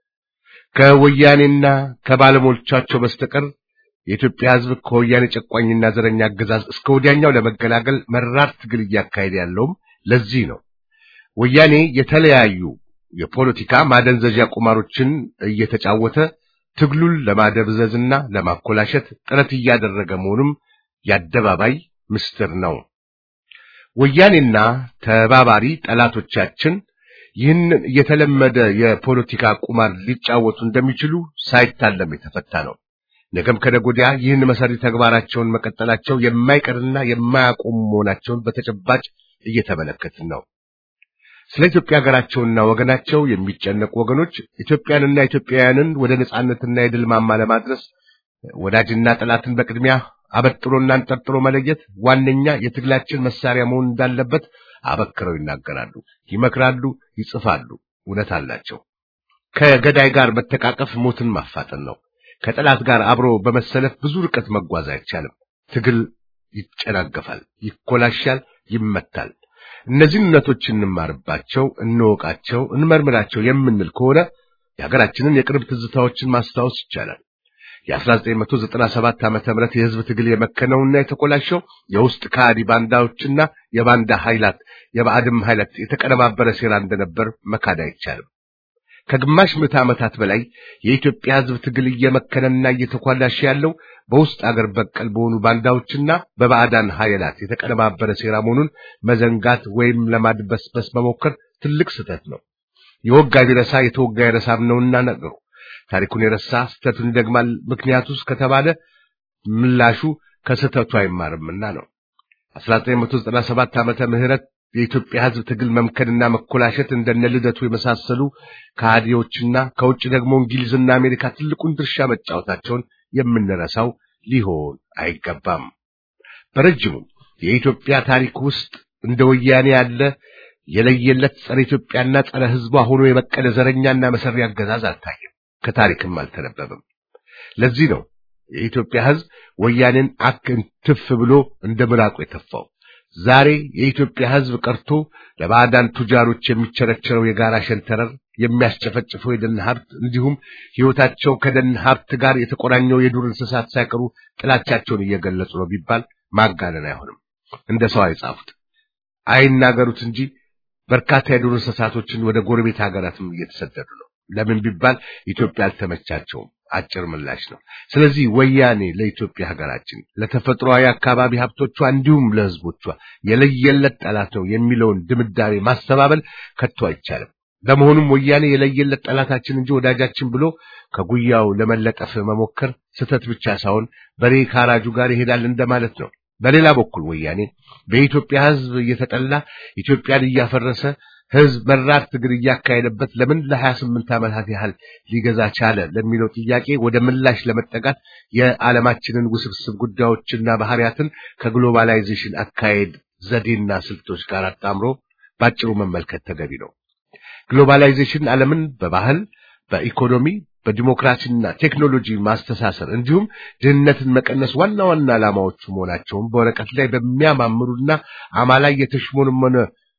ከወያኔና ከባለሞሎቻቸው በስተቀር የኢትዮጵያ ሕዝብ ከወያኔ ጨቋኝና ዘረኛ አገዛዝ እስከ ወዲያኛው ለመገላገል መራር ትግል እያካሄደ ያለውም ለዚህ ነው። ወያኔ የተለያዩ የፖለቲካ ማደንዘዣ ቁማሮችን እየተጫወተ ትግሉን ለማደብዘዝና ለማኮላሸት ጥረት እያደረገ መሆኑም የአደባባይ ምስጢር ነው። ወያኔና ተባባሪ ጠላቶቻችን ይህንን የተለመደ የፖለቲካ ቁማር ሊጫወቱ እንደሚችሉ ሳይታለም የተፈታ ነው። ነገም ከነገ ወዲያ ይህን መሰሪ ተግባራቸውን መቀጠላቸው የማይቀርና የማያቆሙ መሆናቸውን በተጨባጭ እየተመለከትን ነው። ስለ ኢትዮጵያ ሀገራቸውና ወገናቸው የሚጨነቁ ወገኖች ኢትዮጵያንና ኢትዮጵያውያንን ወደ ነጻነትና የድል ማማ ለማድረስ ወዳጅና ጠላትን በቅድሚያ አበጥሮና አንጠርጥሮ መለየት ዋነኛ የትግላችን መሳሪያ መሆን እንዳለበት አበክረው ይናገራሉ፣ ይመክራሉ፣ ይጽፋሉ። እውነት አላቸው። ከገዳይ ጋር መተቃቀፍ ሞትን ማፋጠን ነው። ከጠላት ጋር አብሮ በመሰለፍ ብዙ ርቀት መጓዝ አይቻልም። ትግል ይጨናገፋል፣ ይኮላሻል፣ ይመታል። እነዚህን እውነቶች እንማርባቸው፣ እንወቃቸው፣ እንመርምራቸው የምንል ከሆነ የሀገራችንን የቅርብ ትዝታዎችን ማስታወስ ይቻላል። የ1997 ዓመተ ምህረት የህዝብ ትግል የመከነውና የተቆላሸው የውስጥ ከሃዲ ባንዳዎችና የባንዳ ኃይላት የባዕድም ኃይላት የተቀነባበረ ሴራ እንደነበር መካድ አይቻልም። ከግማሽ ምዕተ ዓመታት በላይ የኢትዮጵያ ህዝብ ትግል እየመከነና እየተኳላሸ ያለው በውስጥ አገር በቀል በሆኑ ባንዳዎችና በባዕዳን ኃይላት የተቀነባበረ ሴራ መሆኑን መዘንጋት ወይም ለማድበስበስ መሞከር ትልቅ ስህተት ነው። የወጋ ቢረሳ የተወጋ ይረሳም ነውና ነገሩ። ታሪኩን የረሳ ስህተቱን ይደግማል ምክንያቱስ ከተባለ ምላሹ ከስህተቱ አይማርምና ነው። 1997 ዓመተ ምህረት የኢትዮጵያ ህዝብ ትግል መምከንና መኮላሸት እንደነ ልደቱ የመሳሰሉ ከሃዲዎችና ከውጭ ደግሞ እንግሊዝና አሜሪካ ትልቁን ድርሻ መጫወታቸውን የምንረሳው ሊሆን አይገባም። በረጅሙ የኢትዮጵያ ታሪክ ውስጥ እንደ ወያኔ ያለ የለየለት ጸረ ኢትዮጵያና ጸረ ህዝቧ ሆኖ የበቀለ ዘረኛና መሰሪ አገዛዝ አልታየም፣ ከታሪክም አልተነበበም። ለዚህ ነው የኢትዮጵያ ህዝብ ወያኔን አክንትፍ ብሎ እንደ ምራቁ የተፋው። ዛሬ የኢትዮጵያ ህዝብ ቀርቶ ለባዕዳን ቱጃሮች የሚቸረቸረው የጋራ ሸንተረር የሚያስጨፈጭፈው የደን ሀብት እንዲሁም ህይወታቸው ከደን ሀብት ጋር የተቆራኘው የዱር እንስሳት ሳይቀሩ ጥላቻቸውን እየገለጹ ነው ቢባል ማጋነን አይሆንም። እንደ ሰው አይጻፉት አይናገሩት እንጂ በርካታ የዱር እንስሳቶችን ወደ ጎረቤት ሀገራትም እየተሰደዱ ነው። ለምን ቢባል ኢትዮጵያ አልተመቻቸውም። አጭር ምላሽ ነው። ስለዚህ ወያኔ ለኢትዮጵያ ሀገራችን ለተፈጥሯዊ አካባቢ ሀብቶቿ እንዲሁም ለህዝቦቿ የለየለት ጠላት ነው የሚለውን ድምዳሜ ማስተባበል ከቶ አይቻልም። ለመሆኑም ወያኔ የለየለት ጠላታችን እንጂ ወዳጃችን ብሎ ከጉያው ለመለጠፍ መሞከር ስህተት ብቻ ሳይሆን በሬ ካራጁ ጋር ይሄዳል እንደማለት ነው። በሌላ በኩል ወያኔ በኢትዮጵያ ህዝብ እየተጠላ ኢትዮጵያን እያፈረሰ ህዝብ መራር ትግል እያካሄደበት ለምን ለሀያ ስምንት ዓመታት ያህል ሊገዛ ቻለ ለሚለው ጥያቄ ወደ ምላሽ ለመጠጋት የዓለማችንን ውስብስብ ጉዳዮችና ባህሪያትን ከግሎባላይዜሽን አካሄድ ዘዴና ስልቶች ጋር አጣምሮ ባጭሩ መመልከት ተገቢ ነው። ግሎባላይዜሽን ዓለምን በባህል፣ በኢኮኖሚ፣ በዲሞክራሲና ቴክኖሎጂ ማስተሳሰር እንዲሁም ድህነትን መቀነስ ዋና ዋና ዓላማዎቹ መሆናቸውን በወረቀት ላይ በሚያማምሩና አማላይ የተሽሞንመነ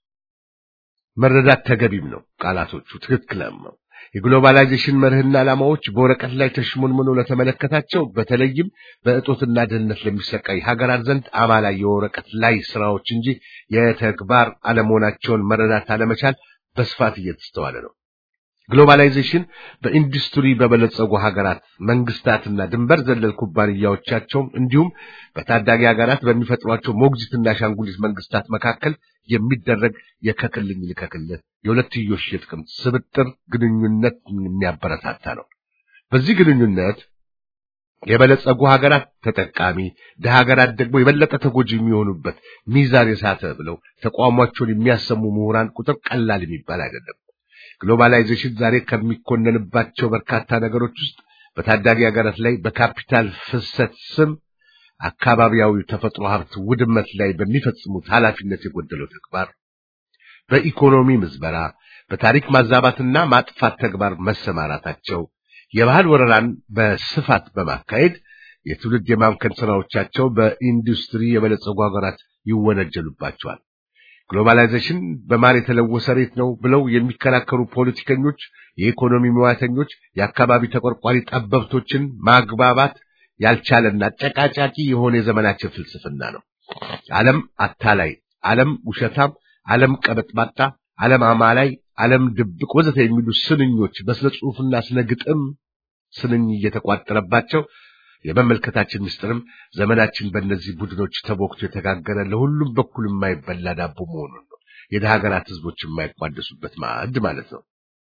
መረዳት ተገቢም ነው። ቃላቶቹ ትክክልም ነው። የግሎባላይዜሽን መርህና ዓላማዎች በወረቀት ላይ ተሽሞንምኖ ለተመለከታቸው በተለይም በእጦትና ድህነት ለሚሰቃይ ሀገራት ዘንድ አማላይ የወረቀት ላይ ስራዎች እንጂ የተግባር አለመሆናቸውን መረዳት አለመቻል በስፋት እየተስተዋለ ነው። ግሎባላይዜሽን በኢንዱስትሪ በበለጸጉ ሀገራት መንግስታትና ድንበር ዘለል ኩባንያዎቻቸውም እንዲሁም በታዳጊ ሀገራት በሚፈጥሯቸው ሞግዚትና አሻንጉሊት መንግስታት መካከል የሚደረግ የከክልኝ ልከክልህ የሁለትዮሽ የጥቅም ስብጥር ግንኙነት የሚያበረታታ ነው። በዚህ ግንኙነት የበለጸጉ ሀገራት ተጠቃሚ፣ ድሃ ሀገራት ደግሞ የበለጠ ተጎጂ የሚሆኑበት ሚዛን የሳተ ብለው ተቋሟቸውን የሚያሰሙ ምሁራን ቁጥር ቀላል የሚባል አይደለም። ግሎባላይዜሽን ዛሬ ከሚኮነንባቸው በርካታ ነገሮች ውስጥ በታዳጊ ሀገራት ላይ በካፒታል ፍሰት ስም አካባቢያዊ ተፈጥሮ ሀብት ውድመት ላይ በሚፈጽሙት ኃላፊነት የጎደለው ተግባር፣ በኢኮኖሚ ምዝበራ፣ በታሪክ ማዛባትና ማጥፋት ተግባር መሰማራታቸው፣ የባህል ወረራን በስፋት በማካሄድ የትውልድ የማምከን ስራዎቻቸው በኢንዱስትሪ የበለጸጉ ሀገራት ይወነጀሉባቸዋል። ግሎባላይዜሽን በማር የተለወሰ ሬት ነው ብለው የሚከራከሩ ፖለቲከኞች፣ የኢኮኖሚ ሙያተኞች፣ የአካባቢ ተቆርቋሪ ጠበብቶችን ማግባባት ያልቻለና አጨቃጫቂ የሆነ የዘመናችን ፍልስፍና ነው። ዓለም አታላይ፣ ዓለም ውሸታም፣ ዓለም ቀበጥባጣ፣ ዓለም አማላይ፣ ዓለም ድብቅ ወዘተ የሚሉ ስንኞች በስነ ጽሑፍና ስነ ግጥም ስንኝ እየተቋጠረባቸው የመመልከታችን ምስጢርም ዘመናችን በእነዚህ ቡድኖች ተቦክቶ የተጋገረ ለሁሉም በኩል የማይበላ ዳቦ መሆኑን ነው። የደሃ ሀገራት ህዝቦች የማይቋደሱበት ማዕድ ማለት ነው።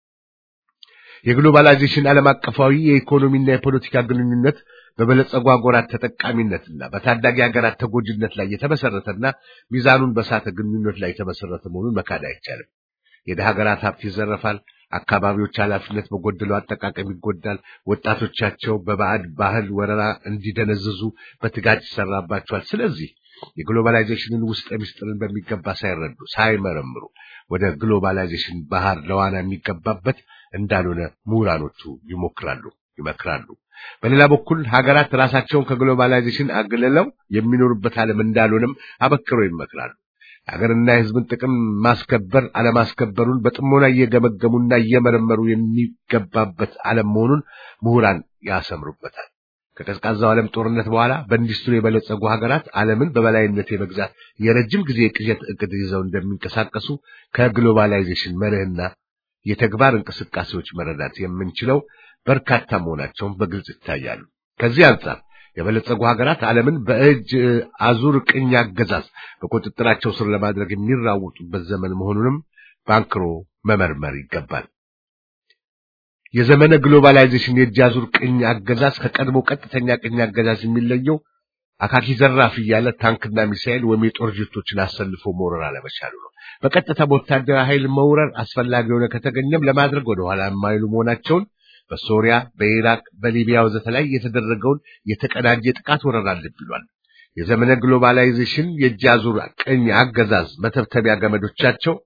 የግሎባላይዜሽን ዓለም አቀፋዊ የኢኮኖሚና የፖለቲካ ግንኙነት በበለጸጉ ሀገራት ተጠቃሚነትና በታዳጊ ሀገራት ተጎጂነት ላይ የተመሰረተና ሚዛኑን በሳተ ግንኙነት ላይ የተመሰረተ መሆኑን መካድ አይቻልም። የደሃ ሀገራት ሀብት ይዘረፋል። አካባቢዎች ኃላፊነት በጎደለው አጠቃቀም ይጎዳል። ወጣቶቻቸው በባዕድ ባህል ወረራ እንዲደነዝዙ በትጋት ይሰራባቸዋል። ስለዚህ የግሎባላይዜሽንን ውስጥ ምስጢርን በሚገባ ሳይረዱ ሳይመረምሩ ወደ ግሎባላይዜሽን ባህር ለዋና የሚገባበት እንዳልሆነ ምሁራኖቹ ይሞክራሉ፣ ይመክራሉ። በሌላ በኩል ሀገራት ራሳቸውን ከግሎባላይዜሽን አግልለው የሚኖሩበት ዓለም እንዳልሆነም አበክረው ይመክራሉ። ሀገርና የሕዝብን ጥቅም ማስከበር አለማስከበሩን በጥሞና እየገመገሙና እየመረመሩ የሚገባበት ዓለም መሆኑን ምሁራን ያሰምሩበታል። ከቀዝቃዛው ዓለም ጦርነት በኋላ በኢንዱስትሪ የበለጸጉ ሀገራት ዓለምን በበላይነት የመግዛት የረጅም ጊዜ ቅዠት እቅድ ይዘው እንደሚንቀሳቀሱ ከግሎባላይዜሽን መርህና የተግባር እንቅስቃሴዎች መረዳት የምንችለው በርካታ መሆናቸውን በግልጽ ይታያሉ። ከዚህ አንጻር የበለጸጉ ሀገራት ዓለምን በእጅ አዙር ቅኝ አገዛዝ በቁጥጥራቸው ስር ለማድረግ የሚራወጡበት ዘመን መሆኑንም ባንክሮ መመርመር ይገባል። የዘመነ ግሎባላይዜሽን የእጅ አዙር ቅኝ አገዛዝ ከቀድሞ ቀጥተኛ ቅኝ አገዛዝ የሚለየው አካኪ ዘራፍ እያለ ታንክና ሚሳኤል ወይም የጦር ጀቶችን አሰልፎ መውረር አለመቻሉ ነው። በቀጥታ በወታደራዊ ኃይል መውረር አስፈላጊ የሆነ ከተገኘም ለማድረግ ወደኋላ የማይሉ መሆናቸውን በሶሪያ፣ በኢራቅ፣ በሊቢያ ወዘተ ላይ የተደረገውን የተቀናጀ ጥቃት ወረራ ልብ ይሏል። የዘመነ ግሎባላይዜሽን የእጅ አዙር ቅኝ አገዛዝ መተብተቢያ ገመዶቻቸው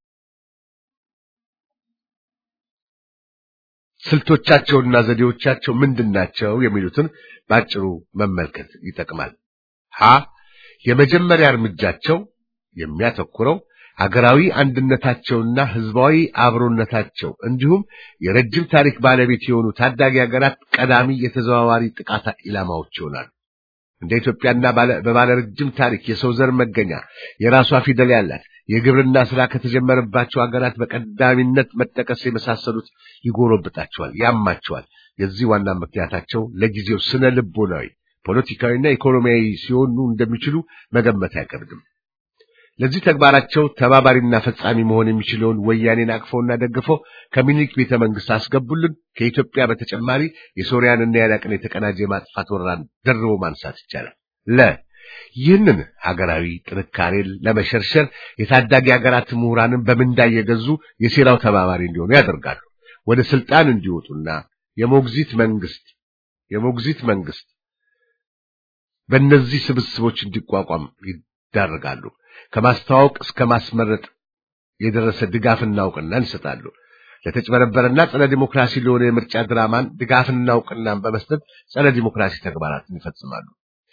ስልቶቻቸውና ዘዴዎቻቸው ምንድናቸው የሚሉትን ባጭሩ መመልከት ይጠቅማል። ሀ የመጀመሪያ እርምጃቸው የሚያተኩረው ሀገራዊ አንድነታቸውና ህዝባዊ አብሮነታቸው እንዲሁም የረጅም ታሪክ ባለቤት የሆኑ ታዳጊ ሀገራት ቀዳሚ የተዘዋዋሪ ጥቃት ኢላማዎች ይሆናሉ። እንደ ኢትዮጵያና በባለ ረጅም ታሪክ የሰው ዘር መገኛ የራሷ ፊደል ያላት የግብርና ስራ ከተጀመረባቸው ሀገራት በቀዳሚነት መጠቀስ የመሳሰሉት ይጎረብጣቸዋል፣ ያማቸዋል። የዚህ ዋና ምክንያታቸው ለጊዜው ስነ ልቦናዊ፣ ፖለቲካዊና ኢኮኖሚያዊ ሲሆኑ እንደሚችሉ መገመት አይከብድም። ለዚህ ተግባራቸው ተባባሪና ፈጻሚ መሆን የሚችለውን ወያኔን አቅፈውና ደግፈው ከሚኒክ ቤተ መንግስት አስገቡልን። ከኢትዮጵያ በተጨማሪ የሶሪያንና የኢራቅን የተቀናጀ የማጥፋት ወረራን ደርቦ ማንሳት ይቻላል። ለ ይህንን ሀገራዊ ጥንካሬን ለመሸርሸር የታዳጊ ሀገራት ምሁራንን በምንዳ እየገዙ የሴራው ተባባሪ እንዲሆኑ ያደርጋሉ። ወደ ስልጣን እንዲወጡና የሞግዚት መንግስት የሞግዚት መንግስት በእነዚህ ስብስቦች እንዲቋቋም ይዳረጋሉ። ከማስተዋወቅ እስከ ማስመረጥ የደረሰ ድጋፍና እውቅና እንሰጣሉ። ለተጭበረበረና ጸረ ዲሞክራሲ ለሆነ የምርጫ ድራማን ድጋፍና እውቅናን በመስጠት ጸረ ዲሞክራሲ ተግባራትን ይፈጽማሉ።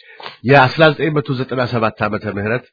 የ1997 ዓመተ ምህረት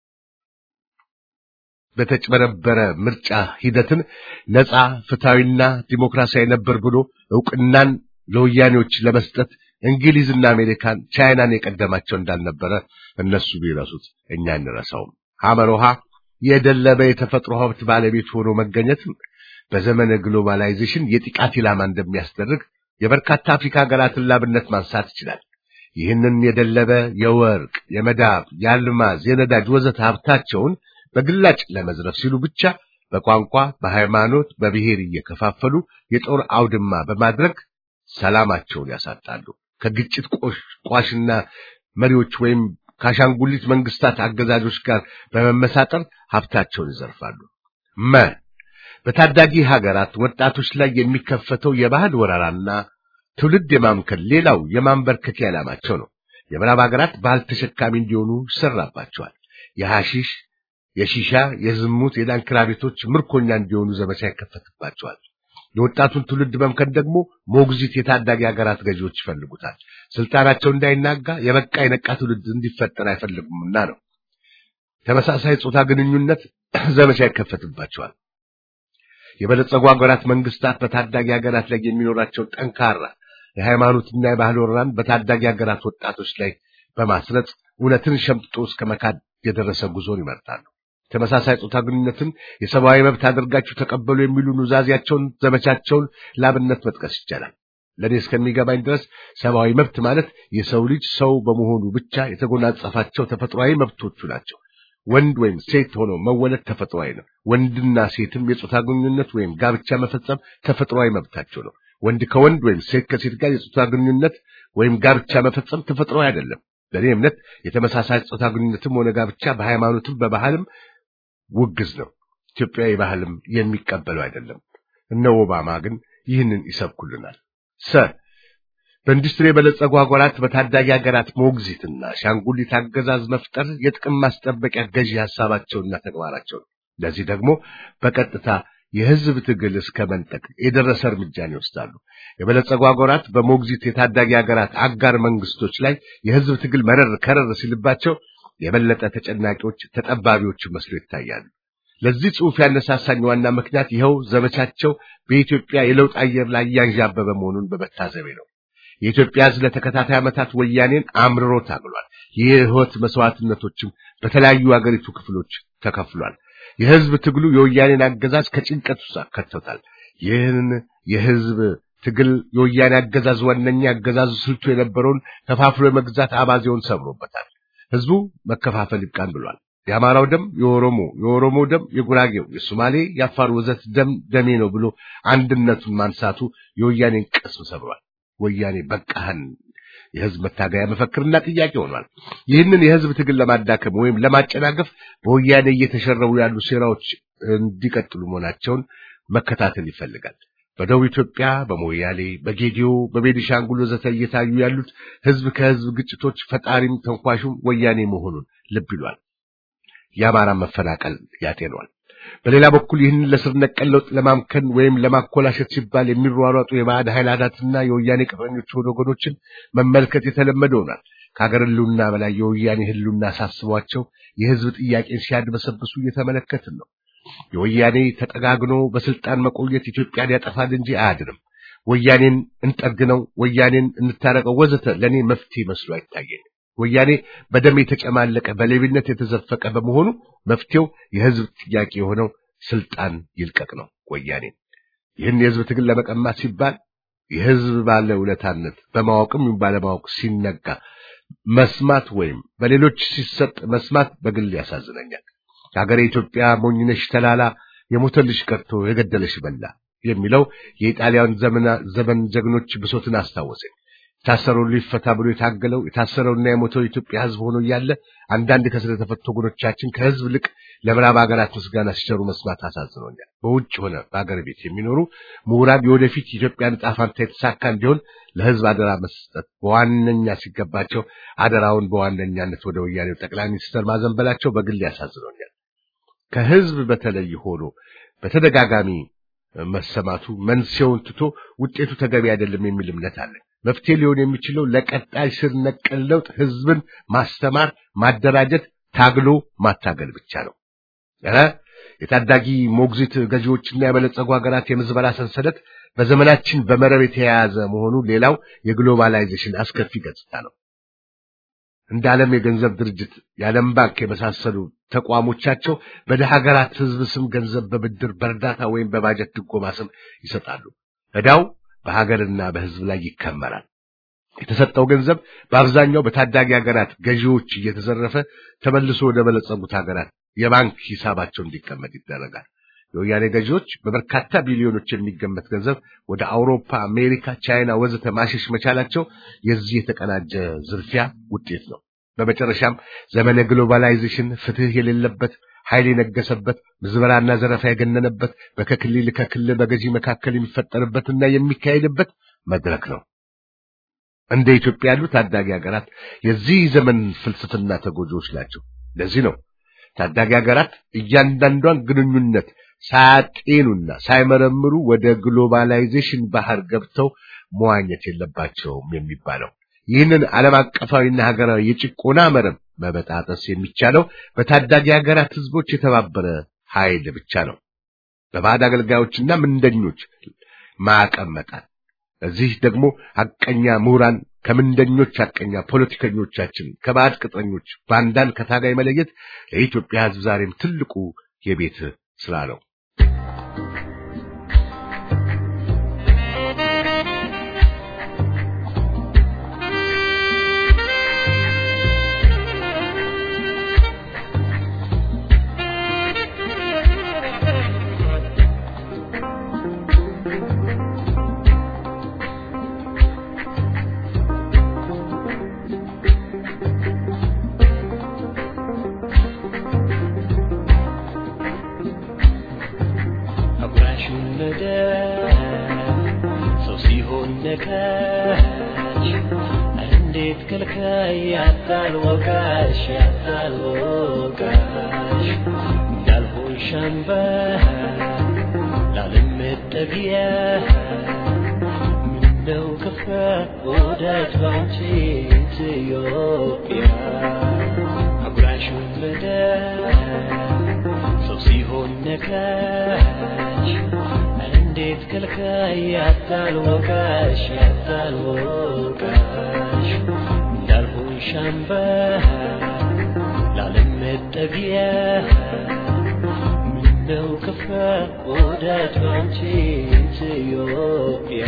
በተጭበረበረ ምርጫ ሂደትን ነፃ ፍትሐዊና ዲሞክራሲያዊ ነበር ብሎ እውቅናን ለወያኔዎች ለመስጠት እንግሊዝና አሜሪካን ቻይናን የቀደማቸው እንዳልነበረ እነሱ ቢረሱት እኛ እንረሳውም። ሐመሮሃ የደለበ የተፈጥሮ ሀብት ባለቤት ሆኖ መገኘትም በዘመነ ግሎባላይዜሽን የጥቃት ኢላማ እንደሚያስደርግ የበርካታ አፍሪካ ሀገራትን ላብነት ማንሳት ይችላል። ይህንን የደለበ የወርቅ፣ የመዳብ፣ የአልማዝ፣ የነዳጅ ወዘተ ሀብታቸውን በግላጭ ለመዝረፍ ሲሉ ብቻ በቋንቋ፣ በሃይማኖት፣ በብሔር እየከፋፈሉ የጦር አውድማ በማድረግ ሰላማቸውን ያሳጣሉ። ከግጭት ቋሽና መሪዎች ወይም ከአሻንጉሊት መንግስታት አገዛዞች ጋር በመመሳጠር ሀብታቸውን ይዘርፋሉ። መ በታዳጊ ሀገራት ወጣቶች ላይ የሚከፈተው የባህል ወረራና ትውልድ የማምከል ሌላው የማንበርከኪያ ዓላማቸው ነው። የምዕራብ ሀገራት ባህል ተሸካሚ እንዲሆኑ ይሰራባቸዋል። የሐሺሽ፣ የሺሻ፣ የዝሙት፣ የዳንኪራ ቤቶች ምርኮኛ እንዲሆኑ ዘመቻ ይከፈትባቸዋል። የወጣቱን ትውልድ መምከን ደግሞ ሞግዚት የታዳጊ ሀገራት ገዢዎች ይፈልጉታል። ስልጣናቸው እንዳይናጋ የበቃ የነቃ ትውልድ እንዲፈጠር አይፈልጉምና ነው። ተመሳሳይ ጾታ ግንኙነት ዘመቻ ይከፈትባቸዋል። የበለጸጉ ሀገራት መንግስታት በታዳጊ ሀገራት ላይ የሚኖራቸው ጠንካራ የሃይማኖትና የባህል ወረራን በታዳጊ ሀገራት ወጣቶች ላይ በማስረጽ እውነትን ሸምጥጦ እስከ መካድ የደረሰ ጉዞን ይመርጣሉ። ተመሳሳይ ጾታ ግንኙነትን የሰብአዊ መብት አድርጋችሁ ተቀበሉ የሚሉ ኑዛዜያቸውን፣ ዘመቻቸውን ላብነት መጥቀስ ይቻላል። ለእኔ እስከሚገባኝ ድረስ ሰብአዊ መብት ማለት የሰው ልጅ ሰው በመሆኑ ብቻ የተጎናጸፋቸው ተፈጥሯዊ መብቶቹ ናቸው። ወንድ ወይም ሴት ሆኖ መወለድ ተፈጥሯዊ ነው። ወንድና ሴትም የጾታ ግንኙነት ወይም ጋብቻ መፈጸም ተፈጥሯዊ መብታቸው ነው። ወንድ ከወንድ ወይም ሴት ከሴት ጋር የጾታ ግንኙነት ወይም ጋብቻ መፈጸም ተፈጥሯዊ አይደለም። በእኔ እምነት የተመሳሳይ ጾታ ግንኙነትም ሆነ ጋብቻ በሃይማኖትም በባህልም ውግዝ ነው። ኢትዮጵያዊ ባህልም የሚቀበለው አይደለም። እነ ኦባማ ግን ይህንን ይሰብኩልናል። ሰ በኢንዱስትሪ የበለጸጉ ሀገራት በታዳጊ ሀገራት ሞግዚትና ሻንጉሊት አገዛዝ መፍጠር የጥቅም ማስጠበቂያ ገዢ ሀሳባቸውና ተግባራቸው ነው። ለዚህ ደግሞ በቀጥታ የህዝብ ትግል እስከ መንጠቅ የደረሰ እርምጃን ይወስዳሉ። የበለጸጉ ሀገራት በሞግዚት የታዳጊ ሀገራት አጋር መንግስቶች ላይ የህዝብ ትግል መረር ከረር ሲልባቸው የበለጠ ተጨናቂዎች፣ ተጠባቢዎች መስሎ ይታያሉ። ለዚህ ጽሑፍ ያነሳሳኝ ዋና ምክንያት ይኸው ዘመቻቸው በኢትዮጵያ የለውጥ አየር ላይ እያንዣበበ መሆኑን በመታዘቤ ነው። የኢትዮጵያ ሕዝብ ለተከታታይ ዓመታት ወያኔን አምርሮ ታግሏል። የሕይወት መስዋዕትነቶችም በተለያዩ አገሪቱ ክፍሎች ተከፍሏል። የሕዝብ ትግሉ የወያኔን አገዛዝ ከጭንቀት ውስጥ አከተውታል። ይህን የሕዝብ ትግል የወያኔ አገዛዝ ዋነኛ አገዛዙ ስልቱ የነበረውን ከፋፍሎ የመግዛት አባዜውን ሰብሮበታል። ሕዝቡ መከፋፈል ይብቃን ብሏል። የአማራው ደም የኦሮሞ፣ የኦሮሞ ደም የጉራጌው፣ የሶማሌ፣ የአፋር ወዘት ደም ደሜ ነው ብሎ አንድነቱን ማንሳቱ የወያኔን ቅስም ሰብሯል። ወያኔ በቃህን የህዝብ መታገያ መፈክርና ጥያቄ ሆኗል። ይህንን የህዝብ ትግል ለማዳከም ወይም ለማጨናገፍ በወያኔ እየተሸረቡ ያሉ ሴራዎች እንዲቀጥሉ መሆናቸውን መከታተል ይፈልጋል። በደቡብ ኢትዮጵያ፣ በሞያሌ፣ በጌዲዮ፣ በቤኒሻንጉል ወዘተ እየታዩ ያሉት ህዝብ ከህዝብ ግጭቶች ፈጣሪም ተንኳሹም ወያኔ መሆኑን ልብ ይሏል። የአማራ መፈናቀል ያጤኗል። በሌላ በኩል ይህንን ለስር ነቀል ለውጥ ለማምከን ወይም ለማኮላሸት ሲባል የሚሯሯጡ የባዕድ ኃይላትና የወያኔ ቅጥረኞች የሆኑ ወገኖችን መመልከት የተለመደ ሆኗል። ከሀገር ህልውና በላይ የወያኔ ህልውና ሳስቧቸው የህዝብ ጥያቄን ሲያድበሰብሱ እየተመለከትን ነው። የወያኔ ተጠጋግኖ በስልጣን መቆየት ኢትዮጵያን ያጠፋል እንጂ አያድንም። ወያኔን እንጠግነው፣ ወያኔን እንታረቀው ወዘተ ለእኔ መፍትሄ መስሎ አይታየኝም። ወያኔ በደም የተጨማለቀ በሌብነት የተዘፈቀ በመሆኑ መፍትሄው የህዝብ ጥያቄ የሆነው ስልጣን ይልቀቅ ነው። ወያኔ ይህን የህዝብ ትግል ለመቀማት ሲባል የህዝብ ባለ ውለታነት በማወቅም ባለማወቅ ሲነጋ መስማት ወይም በሌሎች ሲሰጥ መስማት በግል ያሳዝነኛል። ሀገሬ ኢትዮጵያ ሞኝነሽ ተላላ የሞተልሽ ቀርቶ የገደለሽ በላ የሚለው የኢጣሊያን ዘመን ጀግኖች ብሶትን አስታወሰኝ። የታሰረው ሊፈታ ብሎ የታገለው የታሰረውና የሞተው የኢትዮጵያ ህዝብ ሆኖ እያለ አንዳንድ ከስር የተፈቱ ወገኖቻችን ከህዝብ ልቅ ለምዕራብ ሀገራት ምስጋና ሲቸሩ መስማት አሳዝኖኛል። በውጭ ሆነ በሀገር ቤት የሚኖሩ ምሁራን የወደፊት የኢትዮጵያ ዕጣ ፈንታ የተሳካ እንዲሆን ለህዝብ አደራ መስጠት በዋነኛ ሲገባቸው አደራውን በዋነኛነት ወደ ወያኔው ጠቅላይ ሚኒስትር ማዘንበላቸው በግል ያሳዝኖኛል። ከህዝብ በተለይ ሆኖ በተደጋጋሚ መሰማቱ መንስኤውን ትቶ ውጤቱ ተገቢ አይደለም የሚል እምነት አለ። መፍትሄ ሊሆን የሚችለው ለቀጣይ ስር ነቀል ለውጥ ህዝብን ማስተማር፣ ማደራጀት፣ ታግሎ ማታገል ብቻ ነው። ኧረ የታዳጊ ሞግዚት ገዢዎችና የበለጸጉ ሀገራት የምዝበራ ሰንሰለት በዘመናችን በመረብ የተያያዘ መሆኑ ሌላው የግሎባላይዜሽን አስከፊ ገጽታ ነው። እንደ ዓለም የገንዘብ ድርጅት፣ የዓለም ባንክ የመሳሰሉ ተቋሞቻቸው በደሃ ሀገራት ህዝብ ስም ገንዘብ በብድር በእርዳታ ወይም በባጀት ድጎማ ስም ይሰጣሉ። ዕዳው በሀገርና በህዝብ ላይ ይከመራል። የተሰጠው ገንዘብ በአብዛኛው በታዳጊ ሀገራት ገዢዎች እየተዘረፈ ተመልሶ ወደ በለጸጉት ሀገራት የባንክ ሂሳባቸው እንዲቀመጥ ይደረጋል። የወያኔ ገዢዎች በበርካታ ቢሊዮኖች የሚገመት ገንዘብ ወደ አውሮፓ፣ አሜሪካ፣ ቻይና ወዘተ ማሸሽ መቻላቸው የዚህ የተቀናጀ ዝርፊያ ውጤት ነው። በመጨረሻም ዘመነ ግሎባላይዜሽን ፍትህ የሌለበት ኃይል የነገሰበት ምዝበራና ዘረፋ የገነነበት በከክልል ከክልል በገዢ መካከል የሚፈጠርበትና የሚካሄድበት መድረክ ነው። እንደ ኢትዮጵያ ያሉ ታዳጊ ሀገራት የዚህ ዘመን ፍልስፍና ተጎጂዎች ናቸው። ለዚህ ነው ታዳጊ ሀገራት እያንዳንዷን ግንኙነት ሳያጤኑና ሳይመረምሩ ወደ ግሎባላይዜሽን ባህር ገብተው መዋኘት የለባቸውም የሚባለው። ይህንን ዓለም አቀፋዊና ሀገራዊ የጭቆና መረብ መበጣጠስ የሚቻለው በታዳጊ ሀገራት ህዝቦች የተባበረ ኃይል ብቻ ነው። በባዕድ አገልጋዮችና ምንደኞች ማዕቀብ መጣል። እዚህ ደግሞ ሐቀኛ ምሁራን ከምንደኞች ሐቀኛ ፖለቲከኞቻችን ከባዕድ ቅጥረኞች ባንዳን ከታጋይ መለየት ለኢትዮጵያ ህዝብ ዛሬም ትልቁ የቤት ስራ ነው። እንዴት ከልካይ ያታልወቃሽ ያታልወቃሽ እንዳልሆን ሻምባ ላለም መጠጊያ ምነው ከፋ ወዳጅ ባንቺ ኢትዮጵያ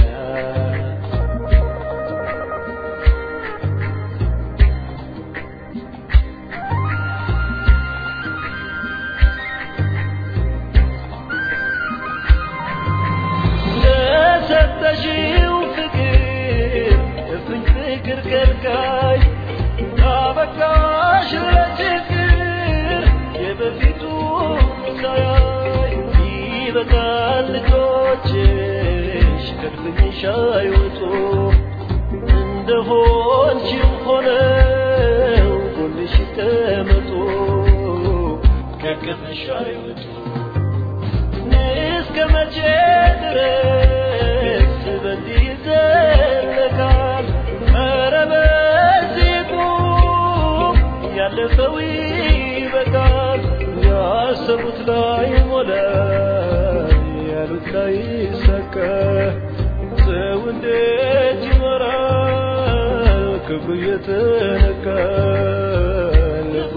ለሰጠሽው ፍቅር እፍኝ ፍቅር ከልካይ አበቃሽ ለችግር የበፊቱ ሳያይ ይበቃል ልጆችሽ ከድፍኝሽ አይወጡ እንደሆንሽው ሆነው ጎንሽ ይቀመጡ ከቅፍሽ አይወጡ እስከ መቼ ድረስ በዚህ ይዘለቃል? ኧረ በዚህ ቁም፣ ያለፈው ይበቃል። ያሰቡት ላይ ሞላ፣ ያሉት ላይ ሰቀ። ሰው እንዴት ይኖራል? ክብሩ እየተነካ ልቡ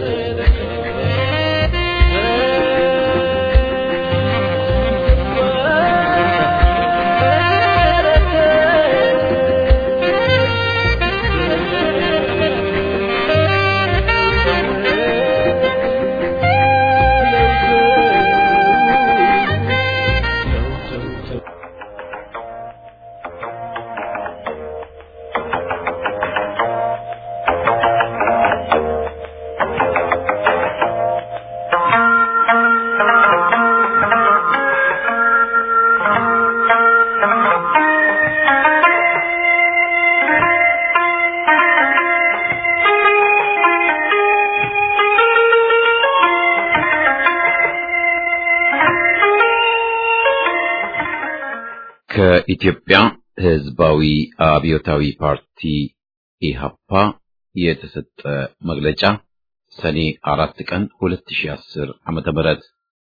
ከኢትዮጵያ ሕዝባዊ አብዮታዊ ፓርቲ ኢሃፓ የተሰጠ መግለጫ ሰኔ አራት ቀን 2010 ዓመተ ምህረት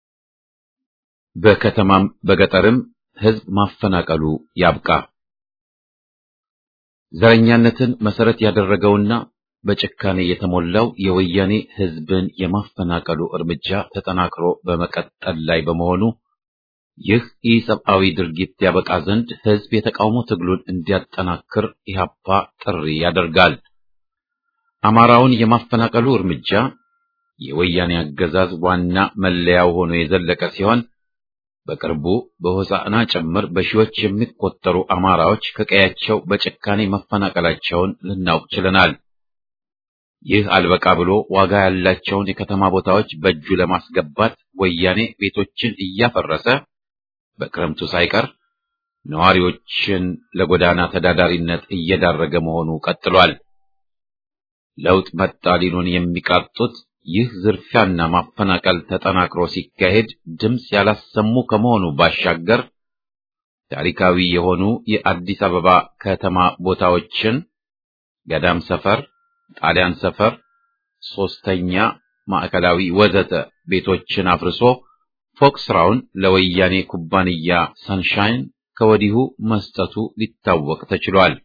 በከተማም በገጠርም ሕዝብ ማፈናቀሉ ያብቃ። ዘረኛነትን መሰረት ያደረገውና በጭካኔ የተሞላው የወያኔ ሕዝብን የማፈናቀሉ እርምጃ ተጠናክሮ በመቀጠል ላይ በመሆኑ ይህ ኢሰብአዊ ድርጊት ያበቃ ዘንድ ሕዝብ የተቃውሞ ትግሉን እንዲያጠናክር ኢህአፓ ጥሪ ያደርጋል። አማራውን የማፈናቀሉ እርምጃ የወያኔ አገዛዝ ዋና መለያው ሆኖ የዘለቀ ሲሆን በቅርቡ በሆሳዕና ጭምር በሺዎች የሚቆጠሩ አማራዎች ከቀያቸው በጭካኔ መፈናቀላቸውን ልናውቅ ችለናል። ይህ አልበቃ ብሎ ዋጋ ያላቸውን የከተማ ቦታዎች በእጁ ለማስገባት ወያኔ ቤቶችን እያፈረሰ በክረምቱ ሳይቀር ነዋሪዎችን ለጎዳና ተዳዳሪነት እየዳረገ መሆኑ ቀጥሏል። ለውጥ መጣ ሊሉን የሚቃጡት ይህ ዝርፊያና ማፈናቀል ተጠናክሮ ሲካሄድ ድምፅ ያላሰሙ ከመሆኑ ባሻገር ታሪካዊ የሆኑ የአዲስ አበባ ከተማ ቦታዎችን ገዳም ሰፈር፣ ጣሊያን ሰፈር፣ ሶስተኛ ማዕከላዊ ወዘተ ቤቶችን አፍርሶ ፎቅ ስራውን ለወያኔ ኩባንያ ሰንሻይን ከወዲሁ መስጠቱ ሊታወቅ ተችሏል።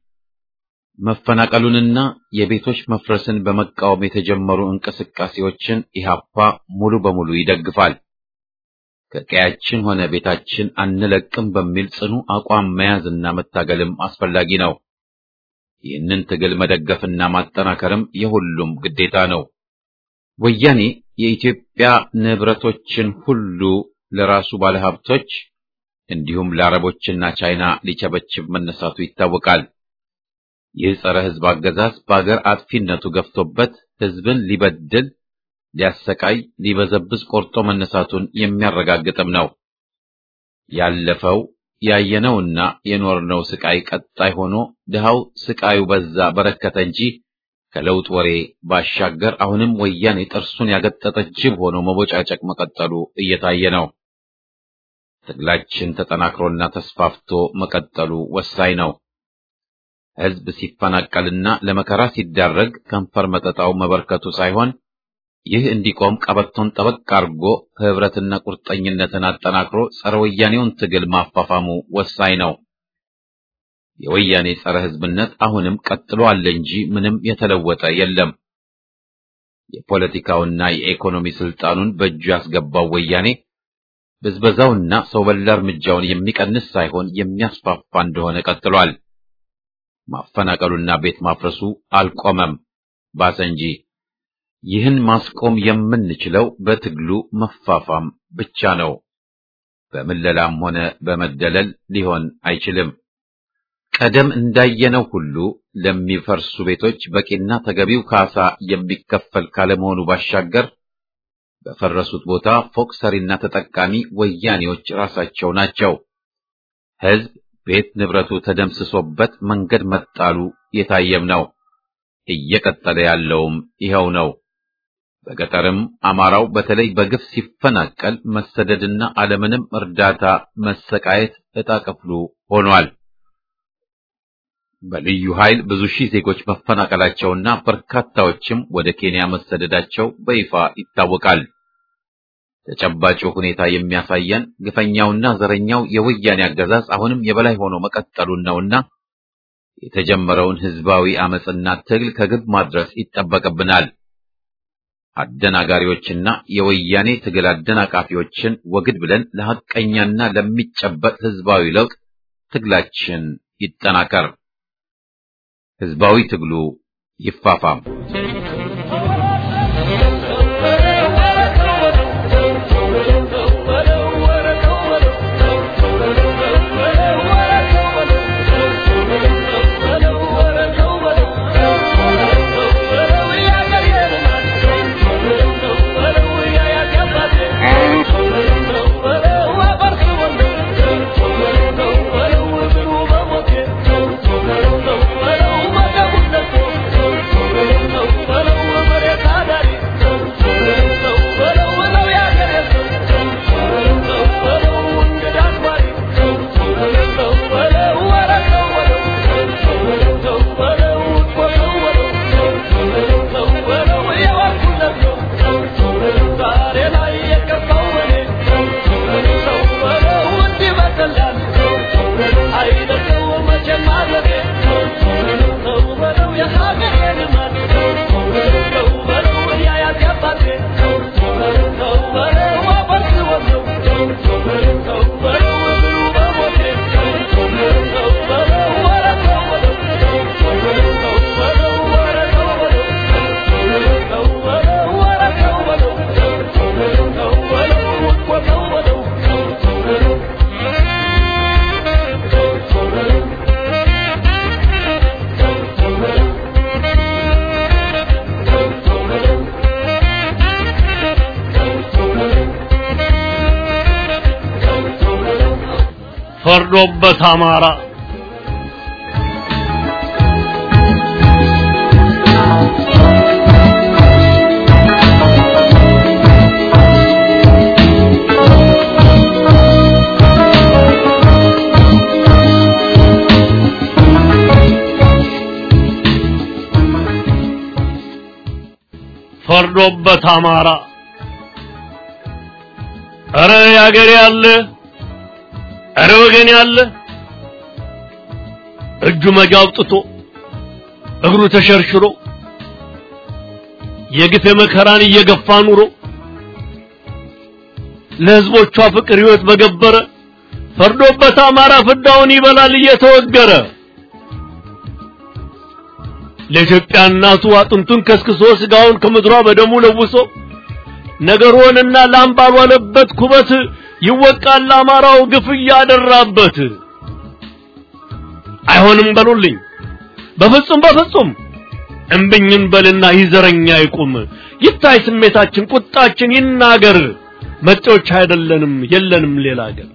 መፈናቀሉንና የቤቶች መፍረስን በመቃወም የተጀመሩ እንቅስቃሴዎችን ኢህአፓ ሙሉ በሙሉ ይደግፋል። ከቀያችን ሆነ ቤታችን አንለቅም በሚል ጽኑ አቋም መያዝና መታገልም አስፈላጊ ነው። ይህንን ትግል መደገፍና ማጠናከርም የሁሉም ግዴታ ነው። ወያኔ የኢትዮጵያ ንብረቶችን ሁሉ ለራሱ ባለሀብቶች እንዲሁም ለአረቦችና ቻይና ሊቸበችብ መነሳቱ ይታወቃል። ይህ ጸረ ሕዝብ አገዛዝ በአገር አጥፊነቱ ገፍቶበት ሕዝብን ሊበድል፣ ሊያሰቃይ፣ ሊበዘብዝ ቆርጦ መነሳቱን የሚያረጋግጥም ነው። ያለፈው ያየነውና የኖርነው ስቃይ ቀጣይ ሆኖ ድሃው ስቃዩ በዛ በረከተ እንጂ ከለውጥ ወሬ ባሻገር አሁንም ወያኔ ጥርሱን ያገጠጠ ጅብ ሆኖ መቦጫጨቅ መቀጠሉ እየታየ ነው። ትግላችን ተጠናክሮና ተስፋፍቶ መቀጠሉ ወሳኝ ነው። ሕዝብ ሲፈናቀልና ለመከራ ሲዳረግ ከንፈር መጠጣው መበርከቱ ሳይሆን ይህ እንዲቆም ቀበቶን ጠበቅ አድርጎ ህብረትና ቁርጠኝነትን አጠናክሮ ጸረ ወያኔውን ትግል ማፋፋሙ ወሳኝ ነው። የወያኔ ጸረ ህዝብነት አሁንም ቀጥሎ አለ እንጂ ምንም የተለወጠ የለም። የፖለቲካውና የኢኮኖሚ ስልጣኑን በእጁ ያስገባው ወያኔ ብዝበዛውና ሰው በላ እርምጃውን የሚቀንስ ሳይሆን የሚያስፋፋ እንደሆነ ቀጥሏል። ማፈናቀሉና ቤት ማፍረሱ አልቆመም፣ ባሰ እንጂ። ይህን ማስቆም የምንችለው በትግሉ መፋፋም ብቻ ነው። በምለላም ሆነ በመደለል ሊሆን አይችልም። ቀደም እንዳየነው ሁሉ ለሚፈርሱ ቤቶች በቂና ተገቢው ካሳ የሚከፈል ካለመሆኑ ባሻገር በፈረሱት ቦታ ፎቅ ሰሪና ተጠቃሚ ወያኔዎች ራሳቸው ናቸው። ህዝብ ቤት ንብረቱ ተደምስሶበት መንገድ መጣሉ የታየም ነው። እየቀጠለ ያለውም ይኸው ነው። በገጠርም አማራው በተለይ በግፍ ሲፈናቀል መሰደድና አለምንም እርዳታ መሰቃየት ዕጣ ክፍሉ ሆኗል። በልዩ ኃይል ብዙ ሺህ ዜጎች መፈናቀላቸውና በርካታዎችም ወደ ኬንያ መሰደዳቸው በይፋ ይታወቃል። ተጨባጭ ሁኔታ የሚያሳየን ግፈኛውና ዘረኛው የወያኔ አገዛዝ አሁንም የበላይ ሆኖ መቀጠሉን ነውና የተጀመረውን ህዝባዊ አመጽና ትግል ከግብ ማድረስ ይጠበቅብናል። አደናጋሪዎችና የወያኔ ትግል አደናቃፊዎችን ወግድ ብለን ለሐቀኛና ለሚጨበጥ ህዝባዊ ለውጥ ትግላችን ይጠናከር። ህዝባዊ ትግሉ ይፋፋም። ፈርዶበት አማራ ፈርዶበት አማራ ኧረ ያገሬ ያለ ኧረ ወገን ያለ እጁ መጃ አውጥቶ እግሩ ተሸርሽሮ የግፍ መከራን እየገፋ ኑሮ ለህዝቦቿ ፍቅር ህይወት በገበረ ፈርዶበት አማራ ፍዳውን ይበላል እየተወገረ ለኢትዮጵያ እናቱ አጥንቱን ከስክሶ ስጋውን ከምድሯ በደሙ ለውሶ ነገር ሆነና ላም ባልዋለበት ኩበት ይወቃል አማራው ግፍ እያደራበት። አይሆንም በሉልኝ በፍጹም በፍጹም እምብኝን በልና ይዘረኛ ይቁም ይታይ ስሜታችን ቁጣችን ይናገር መጤዎች አይደለንም የለንም ሌላ አገር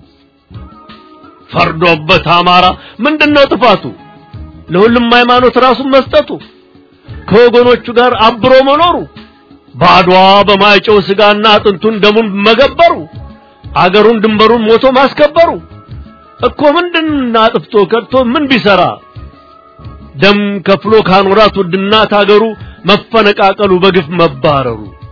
ፈርዶበት አማራ ምንድነው ጥፋቱ ለሁሉም ሃይማኖት ራሱን መስጠቱ ከወገኖቹ ጋር አብሮ መኖሩ ባድዋ በማይጨው ስጋና አጥንቱን ደሙን መገበሩ አገሩን ድንበሩን ሞቶ ማስከበሩ እኮ ምንድን አጥፍቶ ከድቶ ምን ቢሰራ ደም ከፍሎ ካኖራት ውድናት አገሩ መፈነቃቀሉ በግፍ መባረሩ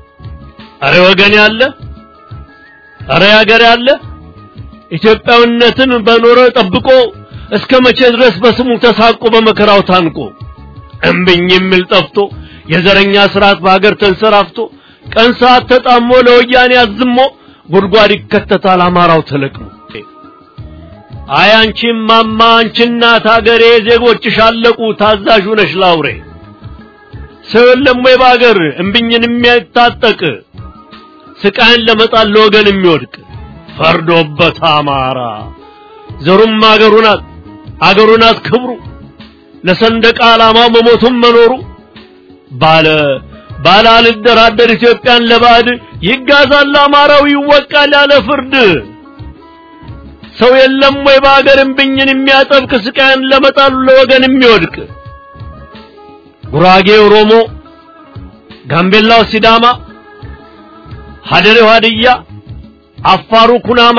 አረ ወገን ያለ አረ ያገር ያለ ኢትዮጵያዊነትን በኖረ ጠብቆ እስከ መቼ ድረስ በስሙ ተሳቆ በመከራው ታንቆ እምብኝ የሚል ጠፍቶ የዘረኛ ስርዓት በሀገር ተንሰራፍቶ ቀን ሰዓት ተጣሞ ለወያኔ አዝሞ ጉድጓድ ይከተታል አማራው ተለቅሞ አይ አንቺም ማማ አንቺ እናት ሀገሬ ዜጎችሽ አለቁ ታዛዥ ነሽ ላውሬ ሰው የለም ወይ በሀገር እምብኝን የሚያታጠቅ ስቃይን ለመጣል ለወገን የሚወድቅ ፈርዶበት አማራ ዘሩም አገሩ ናት አገሩ ናት ክብሩ ለሰንደቅ ዓላማው መሞቱም መኖሩ ባለ ባለ አልደራደር ኢትዮጵያን ለባዕድ ይጋዛል አማራው ይወቃል ያለ ፍርድ ሰው የለም ወይ በአገር እምብኝን የሚያጠብቅ ስቃይን ለመጣሉ ለወገን የሚወድቅ ጉራጌ ኦሮሞ፣ ጋምቤላው ሲዳማ፣ ሀደሬው ሀድያ፣ አፋሩ ኩናማ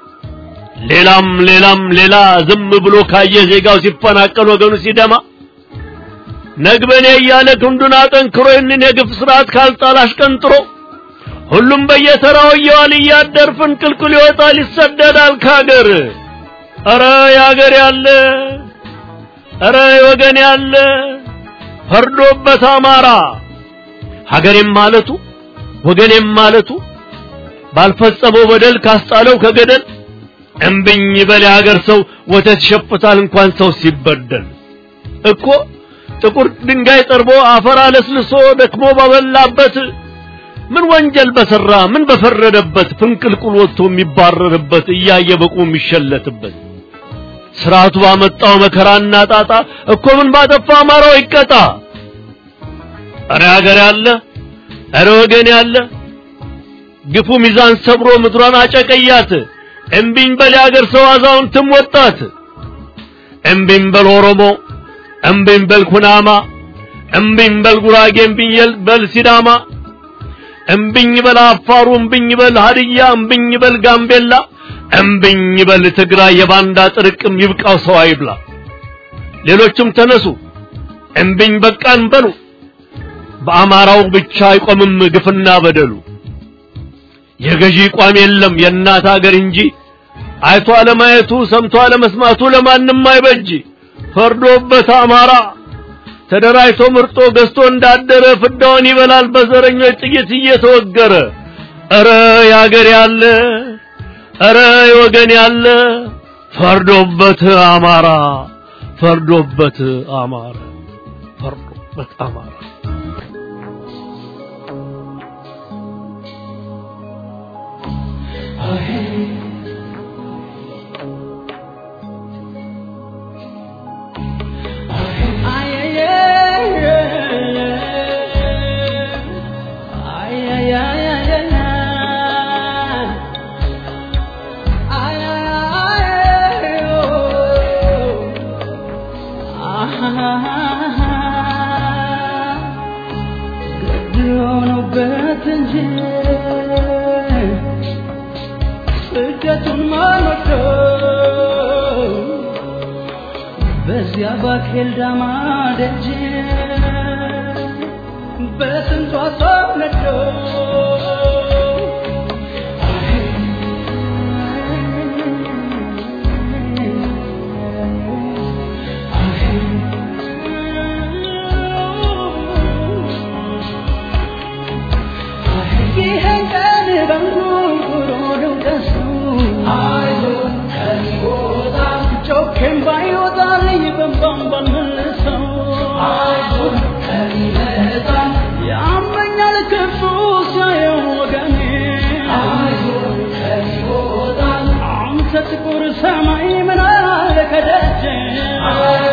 ሌላም ሌላም ሌላ ዝም ብሎ ካየ ዜጋው ሲፈናቀል ወገኑ ሲደማ ነግበኔ እያለ ክንዱን አጠንክሮ ይህንን የግፍ ስርዓት ካልጣል አሽቀንጥሮ ሁሉም በየተራው እየዋል እያደር ፍንቅልቅል ይወጣል ይሰደዳል ካገር። ኧረ ያገር ያለ ኧረ ወገን ያለ ፈርዶበት አማራ ሀገሬም ማለቱ ወገኔም ማለቱ ባልፈጸመው በደል ካስጣለው ከገደል እምብኝ በል የሀገር ሰው ወተት ይሸፍታል እንኳን ሰው ሲበደል እኮ ጥቁር ድንጋይ ጠርቦ አፈር አለስልሶ ደክሞ ባበላበት ምን ወንጀል በሰራ ምን በፈረደበት ፍንቅልቁል ወጥቶ የሚባረርበት እያየ በቁ የሚሸለትበት ስርዓቱ ባመጣው መከራና ጣጣ እኮ ምን ባጠፋ አማራው ይቀጣ። እረ ሀገር ያለ እረ ወገን ያለ ግፉ ሚዛን ሰብሮ ምድሯን አጨቀያት። እምቢኝ በል የሀገር ሰው አዛውንትም ወጣት። እምቢኝ በል ኦሮሞ፣ እምቢኝ በል ኩናማ፣ እምቢኝ በል ጉራጌ፣ እምቢኝ በል ሲዳማ፣ እምቢኝ በል አፋሩ፣ እምቢኝ በል ሀድያ፣ እምቢኝ በል ጋምቤላ፣ እምቢኝ በል ትግራይ። የባንዳ ጥርቅም ይብቃው ሰው አይብላ። ሌሎችም ተነሱ እምቢኝ በቃን በሉ። በአማራው ብቻ አይቆምም ግፍና በደሉ። የገዢ ቋም የለም የእናት ሀገር እንጂ አይቶ አለማየቱ ሰምቶ አለመስማቱ ለማንም አይበጅ። ፈርዶበት አማራ ተደራጅቶ ምርጦ ገዝቶ እንዳደረ ፍዳውን ይበላል በዘረኞች ጥይት እየተወገረ። ኧረ ያገር ያለ ኧረ ወገን ያለ ፈርዶበት አማራ ፈርዶበት አማራ ፈርዶበት አማራ በዚያ ባኬል ዳማ ደጅ በስንቷ ሰው ነዶ ይህን ቀን በንጉሮ ልውቀሰው ጮኬም ባይወጣልኝ በንባም ባልመልሰው ያመኛል ክፉ ሲያየው ወገኔ አንተ ጥቁር ሰማይ ምን አለ ከደጄ